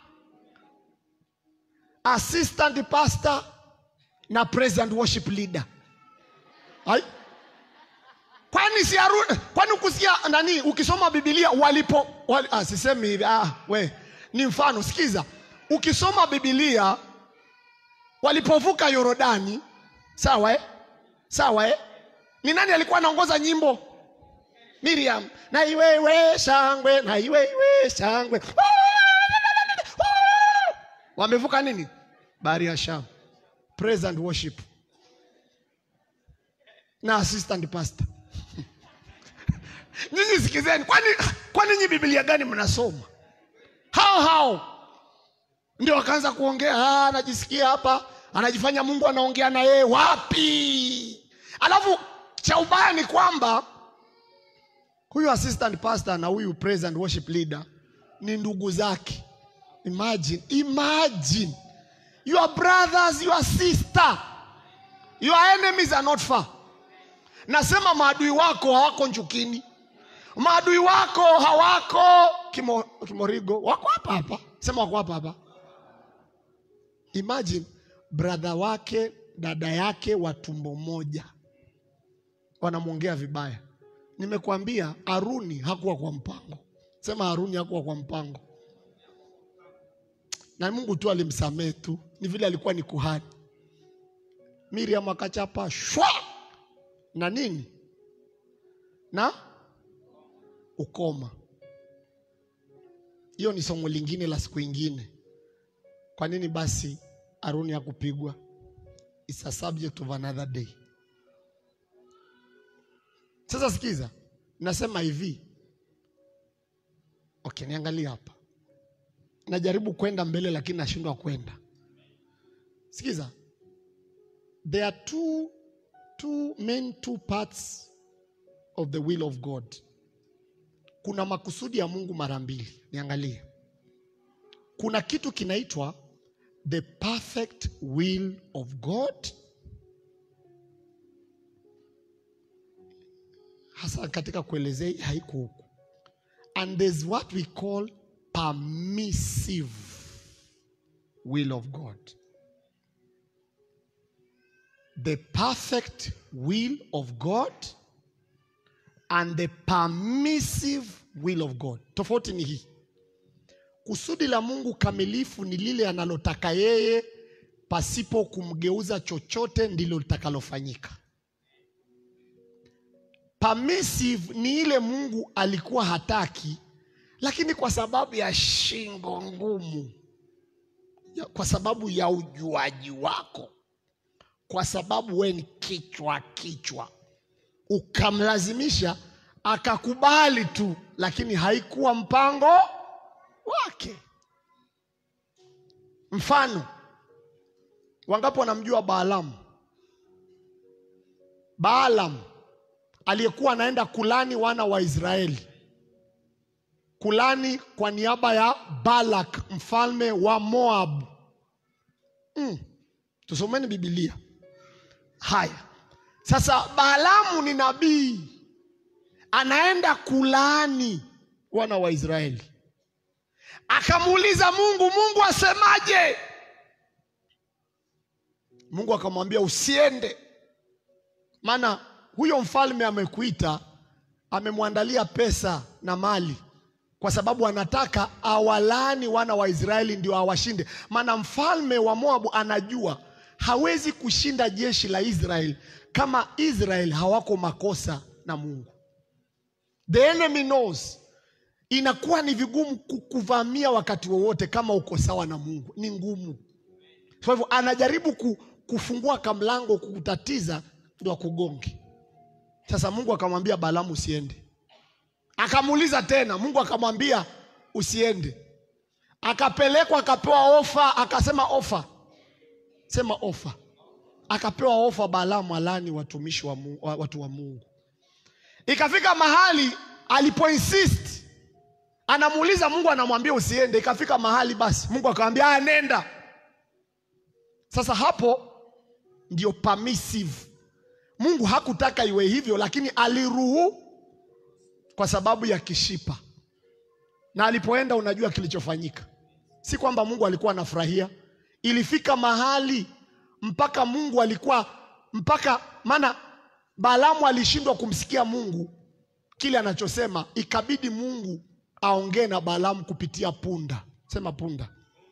assistant pastor na president worship leader. Hai? Kwani si Haruni? Kwani ukusikia nani? Ukisoma Biblia walipo wali, ah, sisemi hivi ah, we ni mfano. Sikiza, ukisoma Biblia walipovuka Yorodani, sawa eh? Sawa eh? Ni nani alikuwa anaongoza nyimbo? Miriam. Na iwewe shangwe, na iwewe shangwe. Wamevuka nini? Bahari ya Shamu. Praise and worship. Na assistant pastor. Nyinyi sikizeni, kwani kwani nyinyi Biblia gani mnasoma? Hao hao ndio wakaanza kuongea, ah, anajisikia hapa, anajifanya Mungu anaongea na yeye. Wapi? Alafu cha ubaya ni kwamba huyu assistant pastor na huyu praise and worship leader ni ndugu zake. Imagine, imagine your brothers, your sister, your enemies are not far. Nasema maadui wako hawako Njukini, maadui wako hawako Kimo, Kimorigo, wako hapa hapa. Sema wako hapa hapa. Imagine brother wake dada yake wa tumbo moja wanamwongea vibaya. Nimekuambia Haruni hakuwa kwa mpango. Sema Haruni hakuwa kwa mpango, na Mungu tu alimsamehe tu, ni vile alikuwa ni kuhani. Miriam akachapa shwa na nini na ukoma. Hiyo ni somo lingine la siku ingine. Kwa nini basi Haruni hakupigwa? It's a subject of another day. Sasa sikiza, nasema hivi okay, niangalie hapa, najaribu kwenda mbele lakini nashindwa kwenda. Sikiza, there are two, two main two parts of the will of God. Kuna makusudi ya Mungu mara mbili. Niangalie, kuna kitu kinaitwa the perfect will of God hasa katika kuelezea hii haiko huku and there's what we call permissive will of god the perfect will of god and the permissive will of god tofauti ni hii kusudi la mungu kamilifu ni lile analotaka yeye pasipo kumgeuza chochote ndilo litakalofanyika permissive ni ile mungu alikuwa hataki lakini kwa sababu ya shingo ngumu ya- kwa sababu ya ujuaji wako kwa sababu we ni kichwa kichwa ukamlazimisha akakubali tu lakini haikuwa mpango wake mfano wangapi wanamjua baalamu baalam aliyekuwa anaenda kulani wana wa israeli kulani kwa niaba ya balak mfalme wa moab mm. tusomeni bibilia haya sasa baalamu ni nabii anaenda kulaani wana wa israeli akamuuliza mungu mungu asemaje mungu akamwambia usiende maana huyo mfalme amekuita amemwandalia pesa na mali kwa sababu anataka awalani wana wa israeli ndio awashinde maana mfalme wa moabu anajua hawezi kushinda jeshi la israeli kama israel hawako makosa na mungu the enemy knows inakuwa ni vigumu kukuvamia wakati wowote kama uko sawa na mungu ni ngumu kwa hivyo anajaribu ku, kufungua kamlango kukutatiza ndo akugonge sasa mungu akamwambia balamu usiende akamuuliza tena mungu akamwambia usiende akapelekwa akapewa ofa akasema ofa sema ofa akapewa ofa balamu alani watumishi wa Mungu, watu wa mungu ikafika mahali alipoinsist anamuuliza mungu anamwambia usiende ikafika mahali basi mungu akamwambia "Ah, nenda sasa hapo ndio permissive mungu hakutaka iwe hivyo lakini aliruhu kwa sababu ya kishipa na alipoenda unajua kilichofanyika si kwamba mungu alikuwa anafurahia ilifika mahali mpaka mungu alikuwa mpaka maana balamu alishindwa kumsikia mungu kile anachosema ikabidi mungu aongee na balamu kupitia punda sema punda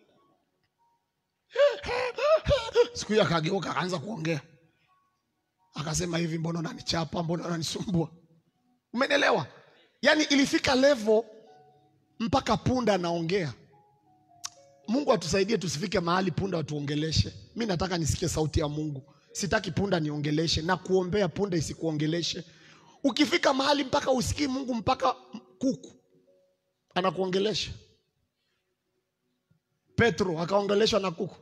siku hiyo akageuka akaanza kuongea akasema hivi mbona unanichapa mbona unanisumbua umenielewa yaani ilifika levo mpaka punda anaongea mungu atusaidie tusifike mahali punda watuongeleshe mi nataka nisikie sauti ya mungu sitaki punda niongeleshe na kuombea punda isikuongeleshe ukifika mahali mpaka usikii mungu mpaka kuku anakuongelesha petro akaongeleshwa na kuku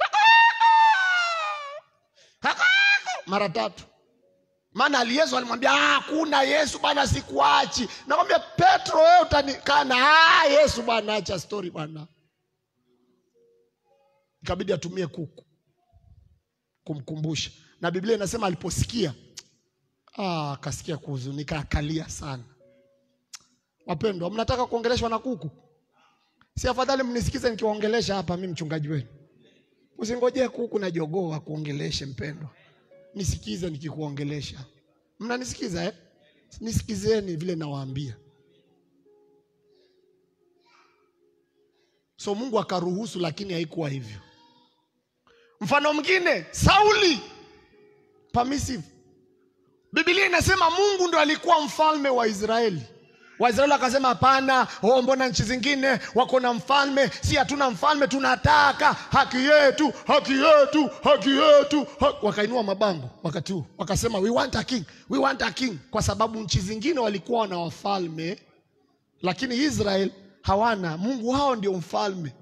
mara tatu maana ali yesu alimwambia "Ah, hakuna yesu bana sikuachi nakwambia petro wewe utanikana "Ah, yesu bana acha stori bana ikabidi atumie kuku kumkumbusha na biblia inasema aliposikia ah, akasikia kuhuzunika akalia sana wapendwa mnataka kuongeleshwa na kuku si afadhali mnisikize nikiwaongelesha hapa mi mchungaji wenu usingojee kuku na jogoo akuongeleshe mpendwa nisikize nikikuongelesha mnanisikiza eh? nisikizeni vile nawaambia so mungu akaruhusu lakini haikuwa hivyo mfano mwingine sauli permissive bibilia inasema mungu ndo alikuwa mfalme wa israeli waisraeli wakasema hapana oh, mbona nchi zingine wako na mfalme si hatuna mfalme tunataka haki yetu haki yetu haki yetu ha... wakainua mabango wakati huu wakasema we want a king we want a king kwa sababu nchi zingine walikuwa wana wafalme lakini israel hawana mungu hao ndio mfalme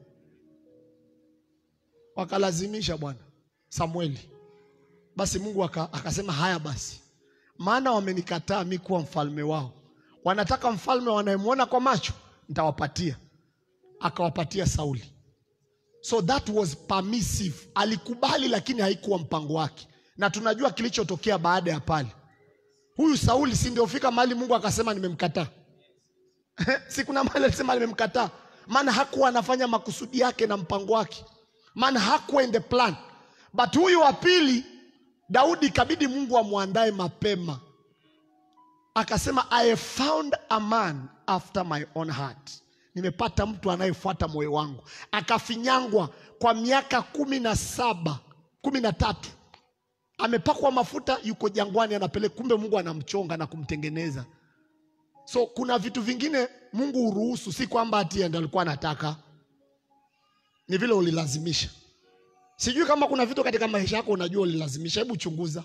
wakalazimisha bwana samueli basi mungu aka, akasema haya basi maana wamenikataa mi kuwa mfalme wao wanataka mfalme wanayemwona kwa macho nitawapatia akawapatia sauli so that was permissive alikubali lakini haikuwa mpango wake na tunajua kilichotokea baada ya pale huyu Sauli si ndio fika mahali Mungu akasema nimemkataa? si kuna mahali alisema nimemkataa, maana hakuwa anafanya makusudi yake na mpango wake, maana hakuwa in the plan. But huyu wa pili Daudi ikabidi Mungu amwandae mapema, akasema I have found a man after my own heart, nimepata mtu anayefuata moyo wangu. Akafinyangwa kwa miaka kumi na saba kumi na tatu amepakwa mafuta, yuko jangwani, anapeleka. Kumbe Mungu anamchonga na kumtengeneza. So kuna vitu vingine Mungu huruhusu, si kwamba ati ndiye alikuwa anataka, ni vile ulilazimisha. Sijui kama kuna vitu katika maisha yako unajua ulilazimisha. Hebu chunguza.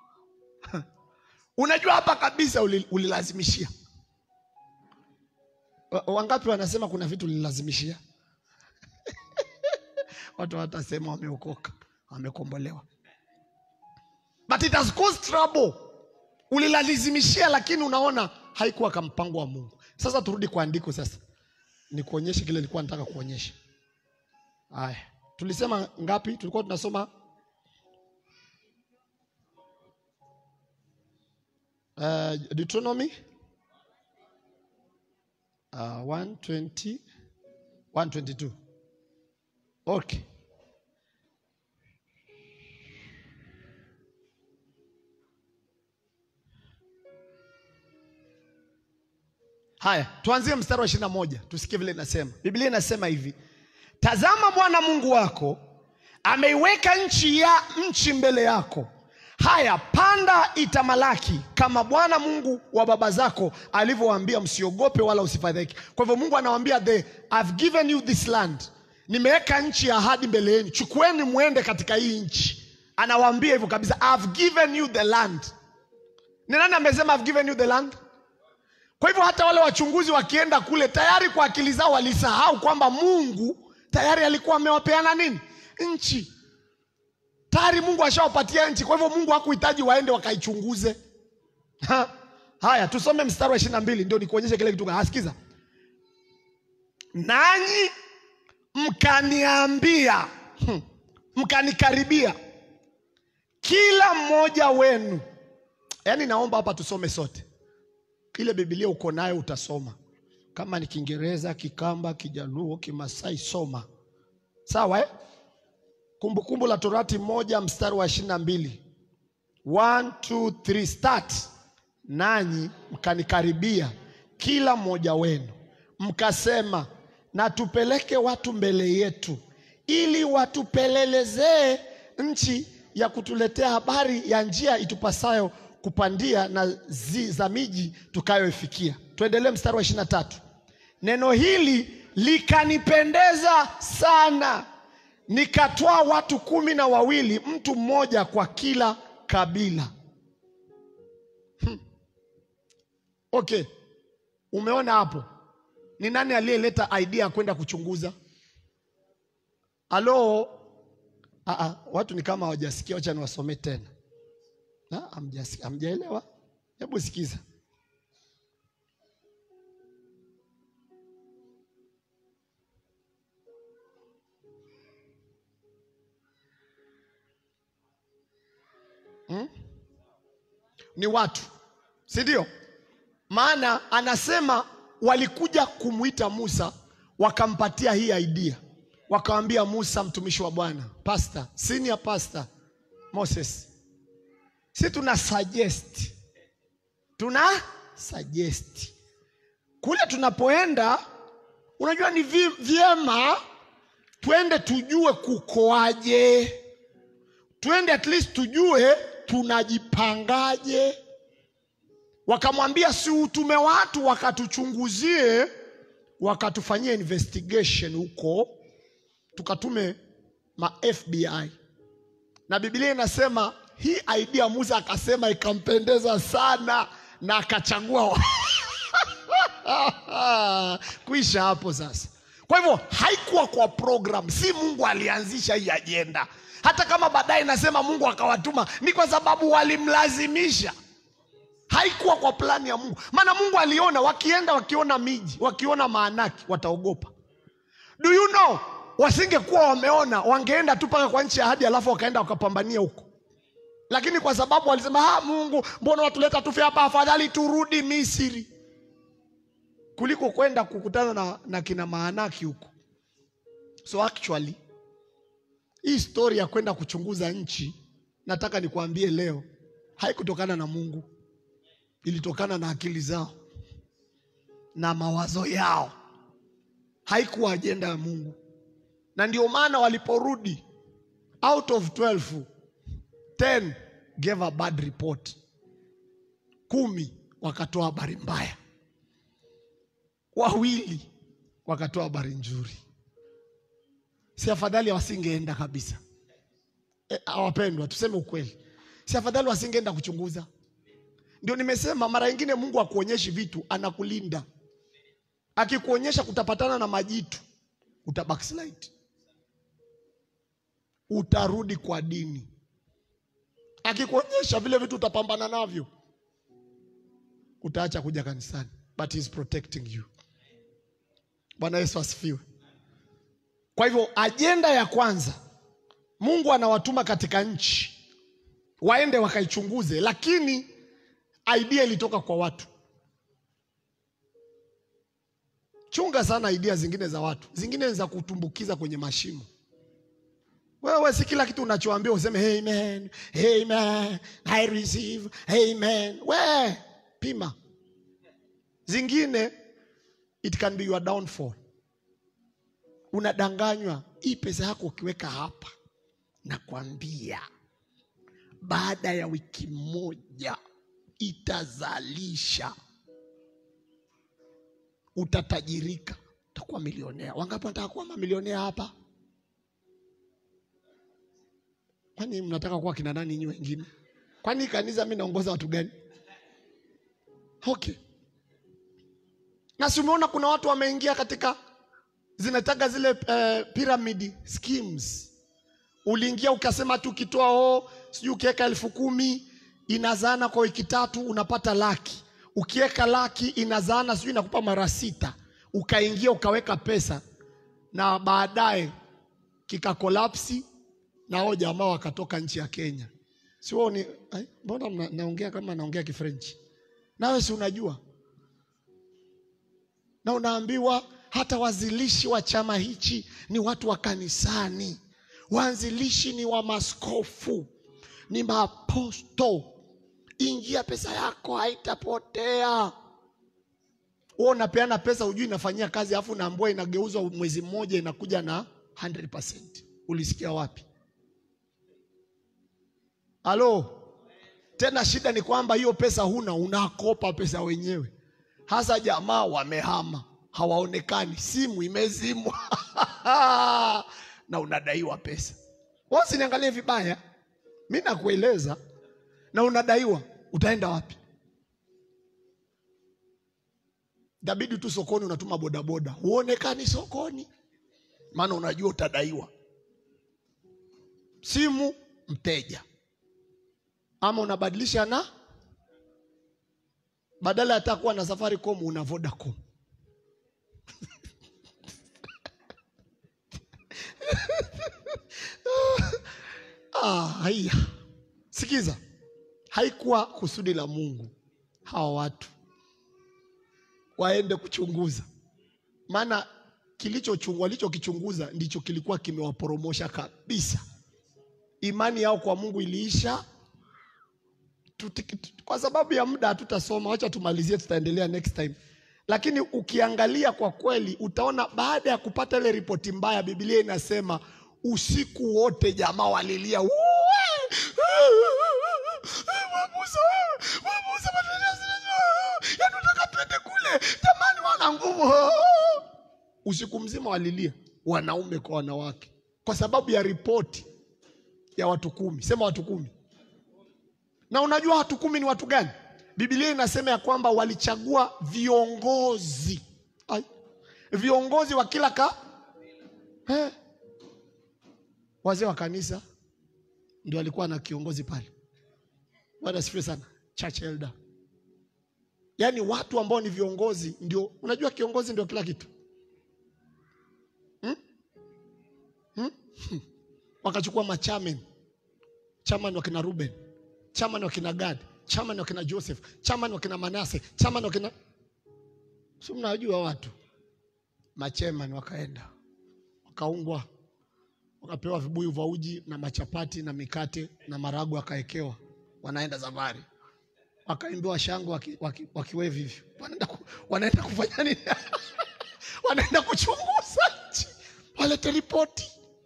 Unajua hapa kabisa uli- ulilazimishia. Wa- Wangapi wanasema kuna vitu ulilazimishia? Watu watasema wameokoka, wamekombolewa, but it has caused trouble. Ulilazimishia, lakini unaona haikuwa kama mpango wa Mungu. Sasa turudi kwa andiko sasa, nikuonyeshe kile nilikuwa nataka kuonyesha. Haya, tulisema ngapi? Tulikuwa tunasoma uh, Deuteronomy uh, 120 122. Okay. Haya, tuanzie mstari wa ishirini na moja tusikie vile inasema. Biblia inasema hivi: Tazama, Bwana Mungu wako ameiweka nchi ya nchi mbele yako. Haya, panda itamalaki, kama Bwana Mungu wa baba zako alivyowaambia, msiogope wala usifadhaike. Kwa hivyo Mungu anawaambia the I've given you this land, nimeweka nchi ya ahadi mbele yenu, chukueni mwende katika hii nchi. Anawaambia hivyo kabisa, I've given you the land. Ni nani amesema I've given you the land? Kwa hivyo hata wale wachunguzi wakienda kule tayari kwa akili zao walisahau kwamba Mungu tayari alikuwa amewapeana nini? Nchi. Tayari Mungu ashawapatia nchi. Kwa hivyo Mungu hakuhitaji waende wakaichunguze. Ha. Haya, tusome mstari wa ishirini na mbili ndio nikuonyeshe kile kitu. Asikiza, nanyi mkaniambia, hmm, mkanikaribia kila mmoja wenu. Yaani naomba hapa tusome sote ile Biblia uko nayo utasoma, kama ni Kiingereza, Kikamba, Kijaluo, Kimasai, soma sawa eh? Kumbukumbu la Torati moja mstari wa ishirini na mbili One, two, three, start. Nanyi mkanikaribia kila mmoja wenu mkasema, na tupeleke watu mbele yetu, ili watupelelezee nchi ya kutuletea habari ya njia itupasayo kupandia na zi za miji tukayoifikia. Tuendelee mstari wa ishirini na tatu. Neno hili likanipendeza sana, nikatwaa watu kumi na wawili, mtu mmoja kwa kila kabila. Hmm. Okay, umeona hapo, ni nani aliyeleta idea ya kwenda kuchunguza? Halo, Aa, watu ni kama hawajasikia. Wacha niwasomee tena. Na, hamjasi- Hamjaelewa? Hebu sikiza. Hmm? Ni watu, si ndio? Maana anasema walikuja kumwita Musa wakampatia hii idea, wakamwambia Musa mtumishi wa Bwana, pastor, senior pastor Moses, si tuna suggest, tuna suggest kule tunapoenda, unajua ni vi- vyema twende tujue kukoaje, twende at least tujue tunajipangaje. Wakamwambia si utume watu wakatuchunguzie, wakatufanyia investigation huko, tukatume ma FBI na Biblia inasema hii idea Musa akasema ikampendeza sana na akachagua kuisha hapo sasa. Kwa hivyo haikuwa kwa program, si Mungu alianzisha hii ajenda. Hata kama baadaye nasema Mungu akawatuma, ni kwa sababu walimlazimisha. Haikuwa kwa plani ya Mungu, maana Mungu aliona wakienda, wakiona miji, wakiona maanaki, wataogopa. Do you know, wasingekuwa wameona, wangeenda tu mpaka kwa nchi ya ahadi, alafu wakaenda wakapambania huko lakini kwa sababu walisema ah, Mungu, mbona watuleta tufe hapa? Afadhali turudi Misri kuliko kwenda kukutana na, na kina Maanaki huko. So actually hii story ya kwenda kuchunguza nchi, nataka nikuambie leo, haikutokana na Mungu, ilitokana na akili zao na mawazo yao, haikuwa ajenda ya Mungu. Na ndio maana waliporudi, out of 12 10 gave a bad report, kumi wakatoa habari mbaya, wawili wakatoa habari nzuri. Si afadhali wasingeenda kabisa? E, awapendwa, tuseme ukweli, si afadhali wasingeenda kuchunguza? Ndio nimesema mara nyingine, Mungu akuonyeshi vitu, anakulinda. Akikuonyesha kutapatana na majitu, uta backslide, utarudi kwa dini. Akikuonyesha vile vitu utapambana navyo, utaacha kuja kanisani, but he is protecting you. Bwana Yesu asifiwe. Kwa hivyo ajenda ya kwanza, Mungu anawatuma katika nchi waende wakaichunguze, lakini idea ilitoka kwa watu. Chunga sana idea zingine za watu, zingine ni za kutumbukiza kwenye mashimo. Wewe si kila kitu unachoambia useme amen, amen, I receive, amen. We pima, zingine it can be your downfall. Unadanganywa, hii pesa yako ukiweka hapa, nakwambia baada ya wiki moja itazalisha, utatajirika, utakuwa milionea. Wangapi wanataka kuwa mamilionea hapa? Kwani mnataka kuwa kina nani nyinyi wengine? Kwani kanisa mimi naongoza watu gani? Okay. Na si umeona kuna watu wameingia katika zinataka zile uh, pyramid schemes. Uliingia ukasema tu ukitoa oh, sijui ukiweka elfu kumi inazaana kwa wiki tatu unapata laki. Ukiweka laki inazaana sijui inakupa mara sita. Ukaingia ukaweka pesa na baadaye kikakolapsi na hao jamaa wakatoka nchi ya Kenya. Si wewe ni ai, mbona mna- naongea kama naongea Kifrenchi? Nawe si unajua? Na unaambiwa hata wazilishi wa chama hichi ni watu wa kanisani, waanzilishi ni wa maskofu, ni maaposto. Ingia, pesa yako haitapotea. Wewe unapeana pesa, hujui inafanyia kazi, alafu unaambiwa inageuzwa mwezi mmoja inakuja na 100%. Ulisikia wapi? Halo, tena shida ni kwamba hiyo pesa huna, unakopa pesa wenyewe. Hasa jamaa wamehama, hawaonekani, simu imezimwa na unadaiwa pesa. Wewe usiniangalie vibaya, mi nakueleza, na unadaiwa, utaenda wapi? Itabidi tu sokoni, unatuma bodaboda, huonekani sokoni, maana unajua utadaiwa. Simu mteja ama unabadilisha na badala ya hata kuwa na Safaricom una Vodacom. Ah, haya. Sikiza, haikuwa kusudi la Mungu hawa watu waende kuchunguza, maana kilicho walichokichunguza ndicho kilikuwa kimewaporomosha kabisa. Imani yao kwa Mungu iliisha. Tuti- tu- Kwa sababu ya muda hatutasoma, wacha tumalizie, tutaendelea next time. Lakini ukiangalia kwa kweli, utaona baada ya kupata ile ripoti mbaya, Biblia inasema usiku wote jamaa walilia "Uwe! Wabusa, wabusa, yaani unataka twende kule, jamani, wana nguvu. Usiku mzima walilia, wanaume kwa wanawake, kwa sababu ya ripoti ya watu kumi. Sema watu kumi. Na unajua watu kumi ni watu gani? Biblia inasema ya kwamba walichagua viongozi Ai. viongozi wa kila ka eh. Wazee wa kanisa ndio walikuwa na kiongozi pale. Bwana asifiwe sana. Church elder, yaani watu ambao ni viongozi ndio. Unajua kiongozi ndio kila kitu hmm? Hmm? Wakachukua machamen chairman wakina Ruben chama ni wakina Gad, chama ni wakina Joseph, chama ni wakina Manase, chama ni wakina si mnajua watu machemani, wakaenda wakaungwa, wakapewa vibuyu vya uji na machapati na mikate na maragu, wakaekewa, wanaenda safari, wakaimbiwa shangwe waki, waki, wakiwevi hivyo, wanaenda, ku, wanaenda kufanya nini? wanaenda kuchunguza nchi, walete ripoti.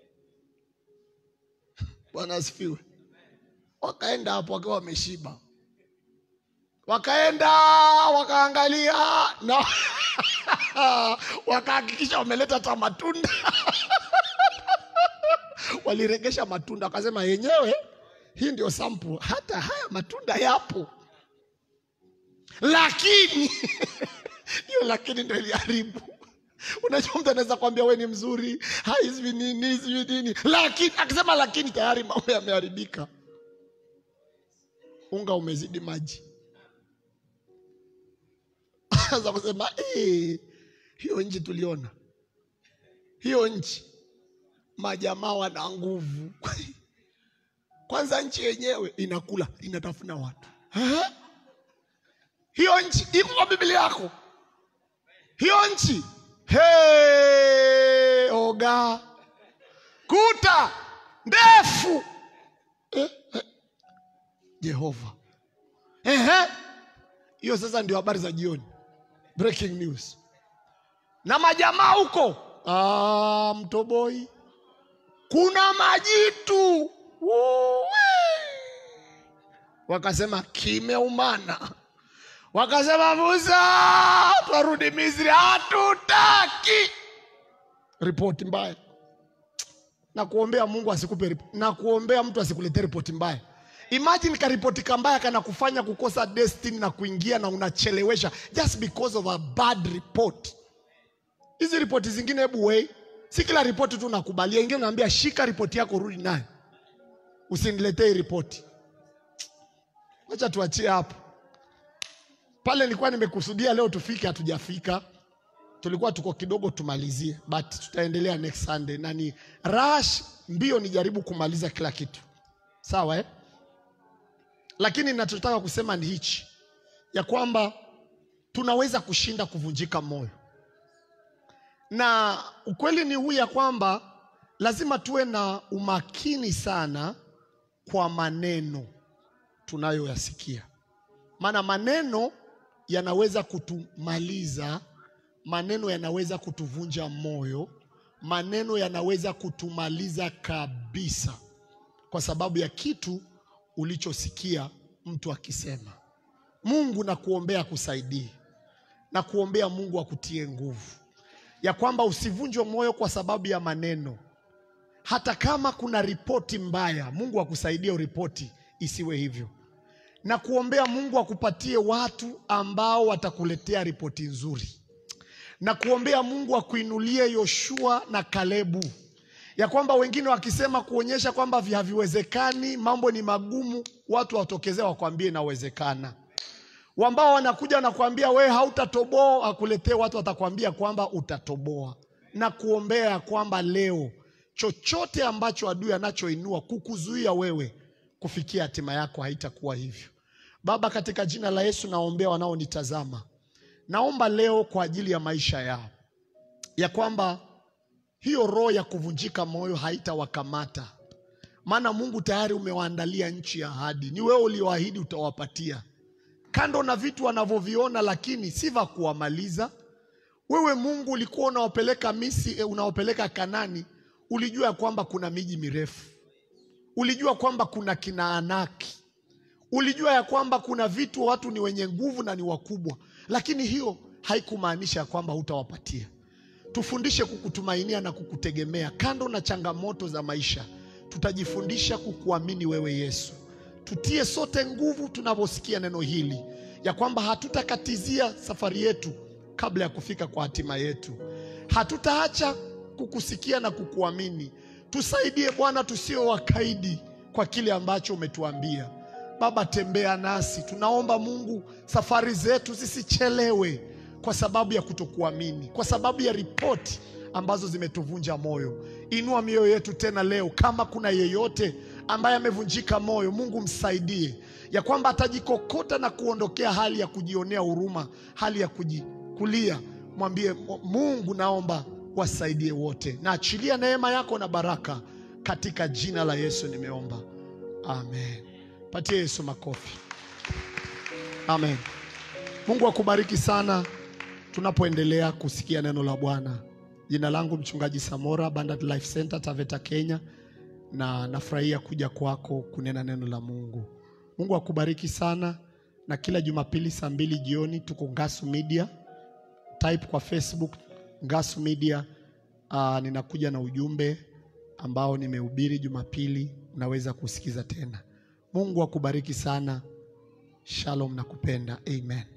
Bwana asifiwe. Wakaenda hapo wakiwa wameshiba, wakaenda wakaangalia na wakahakikisha wameleta hata matunda waliregesha matunda, wakasema yenyewe hii ndio sample, hata haya matunda yapo, lakini hiyo lakini ndio iliharibu. Unajua, mtu anaweza kwambia we ni mzuri, hai sijui nini sijui nini, lakini akisema lakini, tayari mambo yameharibika. Unga umezidi maji, anza kusema eh, hiyo nchi tuliona, hiyo nchi majamaa wana nguvu. Kwanza nchi yenyewe inakula inatafuna watu. Aha. Hiyo nchi iko kwa Biblia yako, hiyo nchi Hey, oga kuta ndefu eh, eh. Jehova Ehe. Hiyo sasa ndio habari za jioni, breaking news. Na majamaa huko ah, Mtoboi kuna majitu Uwe. Wakasema kimeumana wakasema Musa, twarudi Misri, hatutaki. Ripoti mbaya na kuombea Mungu asikupe rip- na kuombea mtu asikuletee ripoti mbaya. Imagine karipoti kambaya kana kufanya kukosa destiny na kuingia na unachelewesha just because of a bad report. Hizi ripoti zingine, hebu wei, si kila ripoti tu nakubalia. Ingine naambia shika ripoti yako, rudi nayo, usiniletee hii ripoti. Wacha tuachie hapo pale nilikuwa nimekusudia leo tufike, hatujafika. Tulikuwa tuko kidogo tumalizie, but tutaendelea next Sunday. Na ni rush mbio, nijaribu kumaliza kila kitu sawa, eh? Lakini ninachotaka kusema ni hichi ya kwamba tunaweza kushinda kuvunjika moyo, na ukweli ni huu ya kwamba lazima tuwe na umakini sana kwa maneno tunayoyasikia, maana maneno yanaweza kutumaliza, maneno yanaweza kutuvunja moyo, maneno yanaweza kutumaliza kabisa, kwa sababu ya kitu ulichosikia mtu akisema. Mungu na kuombea akusaidie na kuombea Mungu akutie nguvu ya kwamba usivunjwe moyo kwa sababu ya maneno, hata kama kuna ripoti mbaya. Mungu akusaidie ripoti isiwe hivyo na kuombea Mungu akupatie watu ambao watakuletea ripoti nzuri, na kuombea Mungu akuinulie Yoshua na Kalebu, ya kwamba wengine wakisema kuonyesha kwamba haviwezekani, mambo ni magumu, watu watokezea wakwambie inawezekana. Ambao wanakuja wanakuambia wewe hautatoboa, akuletee watu watakwambia kwamba utatoboa, na kuombea ya kwamba leo chochote ambacho adui anachoinua kukuzuia wewe kufikia hatima yako haitakuwa hivyo. Baba, katika jina la Yesu naombea wanaonitazama, naomba leo kwa ajili ya maisha yao, ya kwamba hiyo roho ya kuvunjika moyo haitawakamata, maana Mungu tayari umewaandalia nchi ya ahadi. Ni wewe ulioahidi utawapatia, kando na vitu wanavyoviona, lakini si vya kuwamaliza. Wewe Mungu ulikuwa unaopeleka Misri, unaopeleka Kanani, ulijua ya kwamba kuna miji mirefu ulijua kwamba kuna kina Anaki, ulijua ya kwamba kuna vitu watu ni wenye nguvu na ni wakubwa, lakini hiyo haikumaanisha ya kwamba hutawapatia. Tufundishe kukutumainia na kukutegemea kando na changamoto za maisha, tutajifundisha kukuamini wewe Yesu. Tutie sote nguvu tunaposikia neno hili ya kwamba hatutakatizia safari yetu kabla ya kufika kwa hatima yetu, hatutaacha kukusikia na kukuamini. Tusaidie Bwana, tusio wakaidi kwa kile ambacho umetuambia. Baba, tembea nasi, tunaomba Mungu, safari zetu zisichelewe kwa sababu ya kutokuamini, kwa sababu ya ripoti ambazo zimetuvunja moyo. Inua mioyo yetu tena leo, kama kuna yeyote ambaye amevunjika moyo, Mungu msaidie ya kwamba atajikokota na kuondokea hali ya kujionea huruma, hali ya kujikulia. Mwambie Mungu, naomba wasaidie wote, na achilia neema yako na baraka katika jina la Yesu nimeomba, amen. Patie Yesu makofi, amen. Mungu akubariki sana tunapoendelea kusikia neno la Bwana. Jina langu mchungaji Samora, Abundant Life Center Taveta, Kenya, na nafurahia kuja kwako kunena neno la Mungu. Mungu akubariki sana, na kila Jumapili saa mbili jioni tuko Ngasu Media. Type kwa Facebook Ngasu Media. Uh, ninakuja na ujumbe ambao nimehubiri Jumapili, unaweza kusikiza tena. Mungu akubariki sana. Shalom, nakupenda. Amen.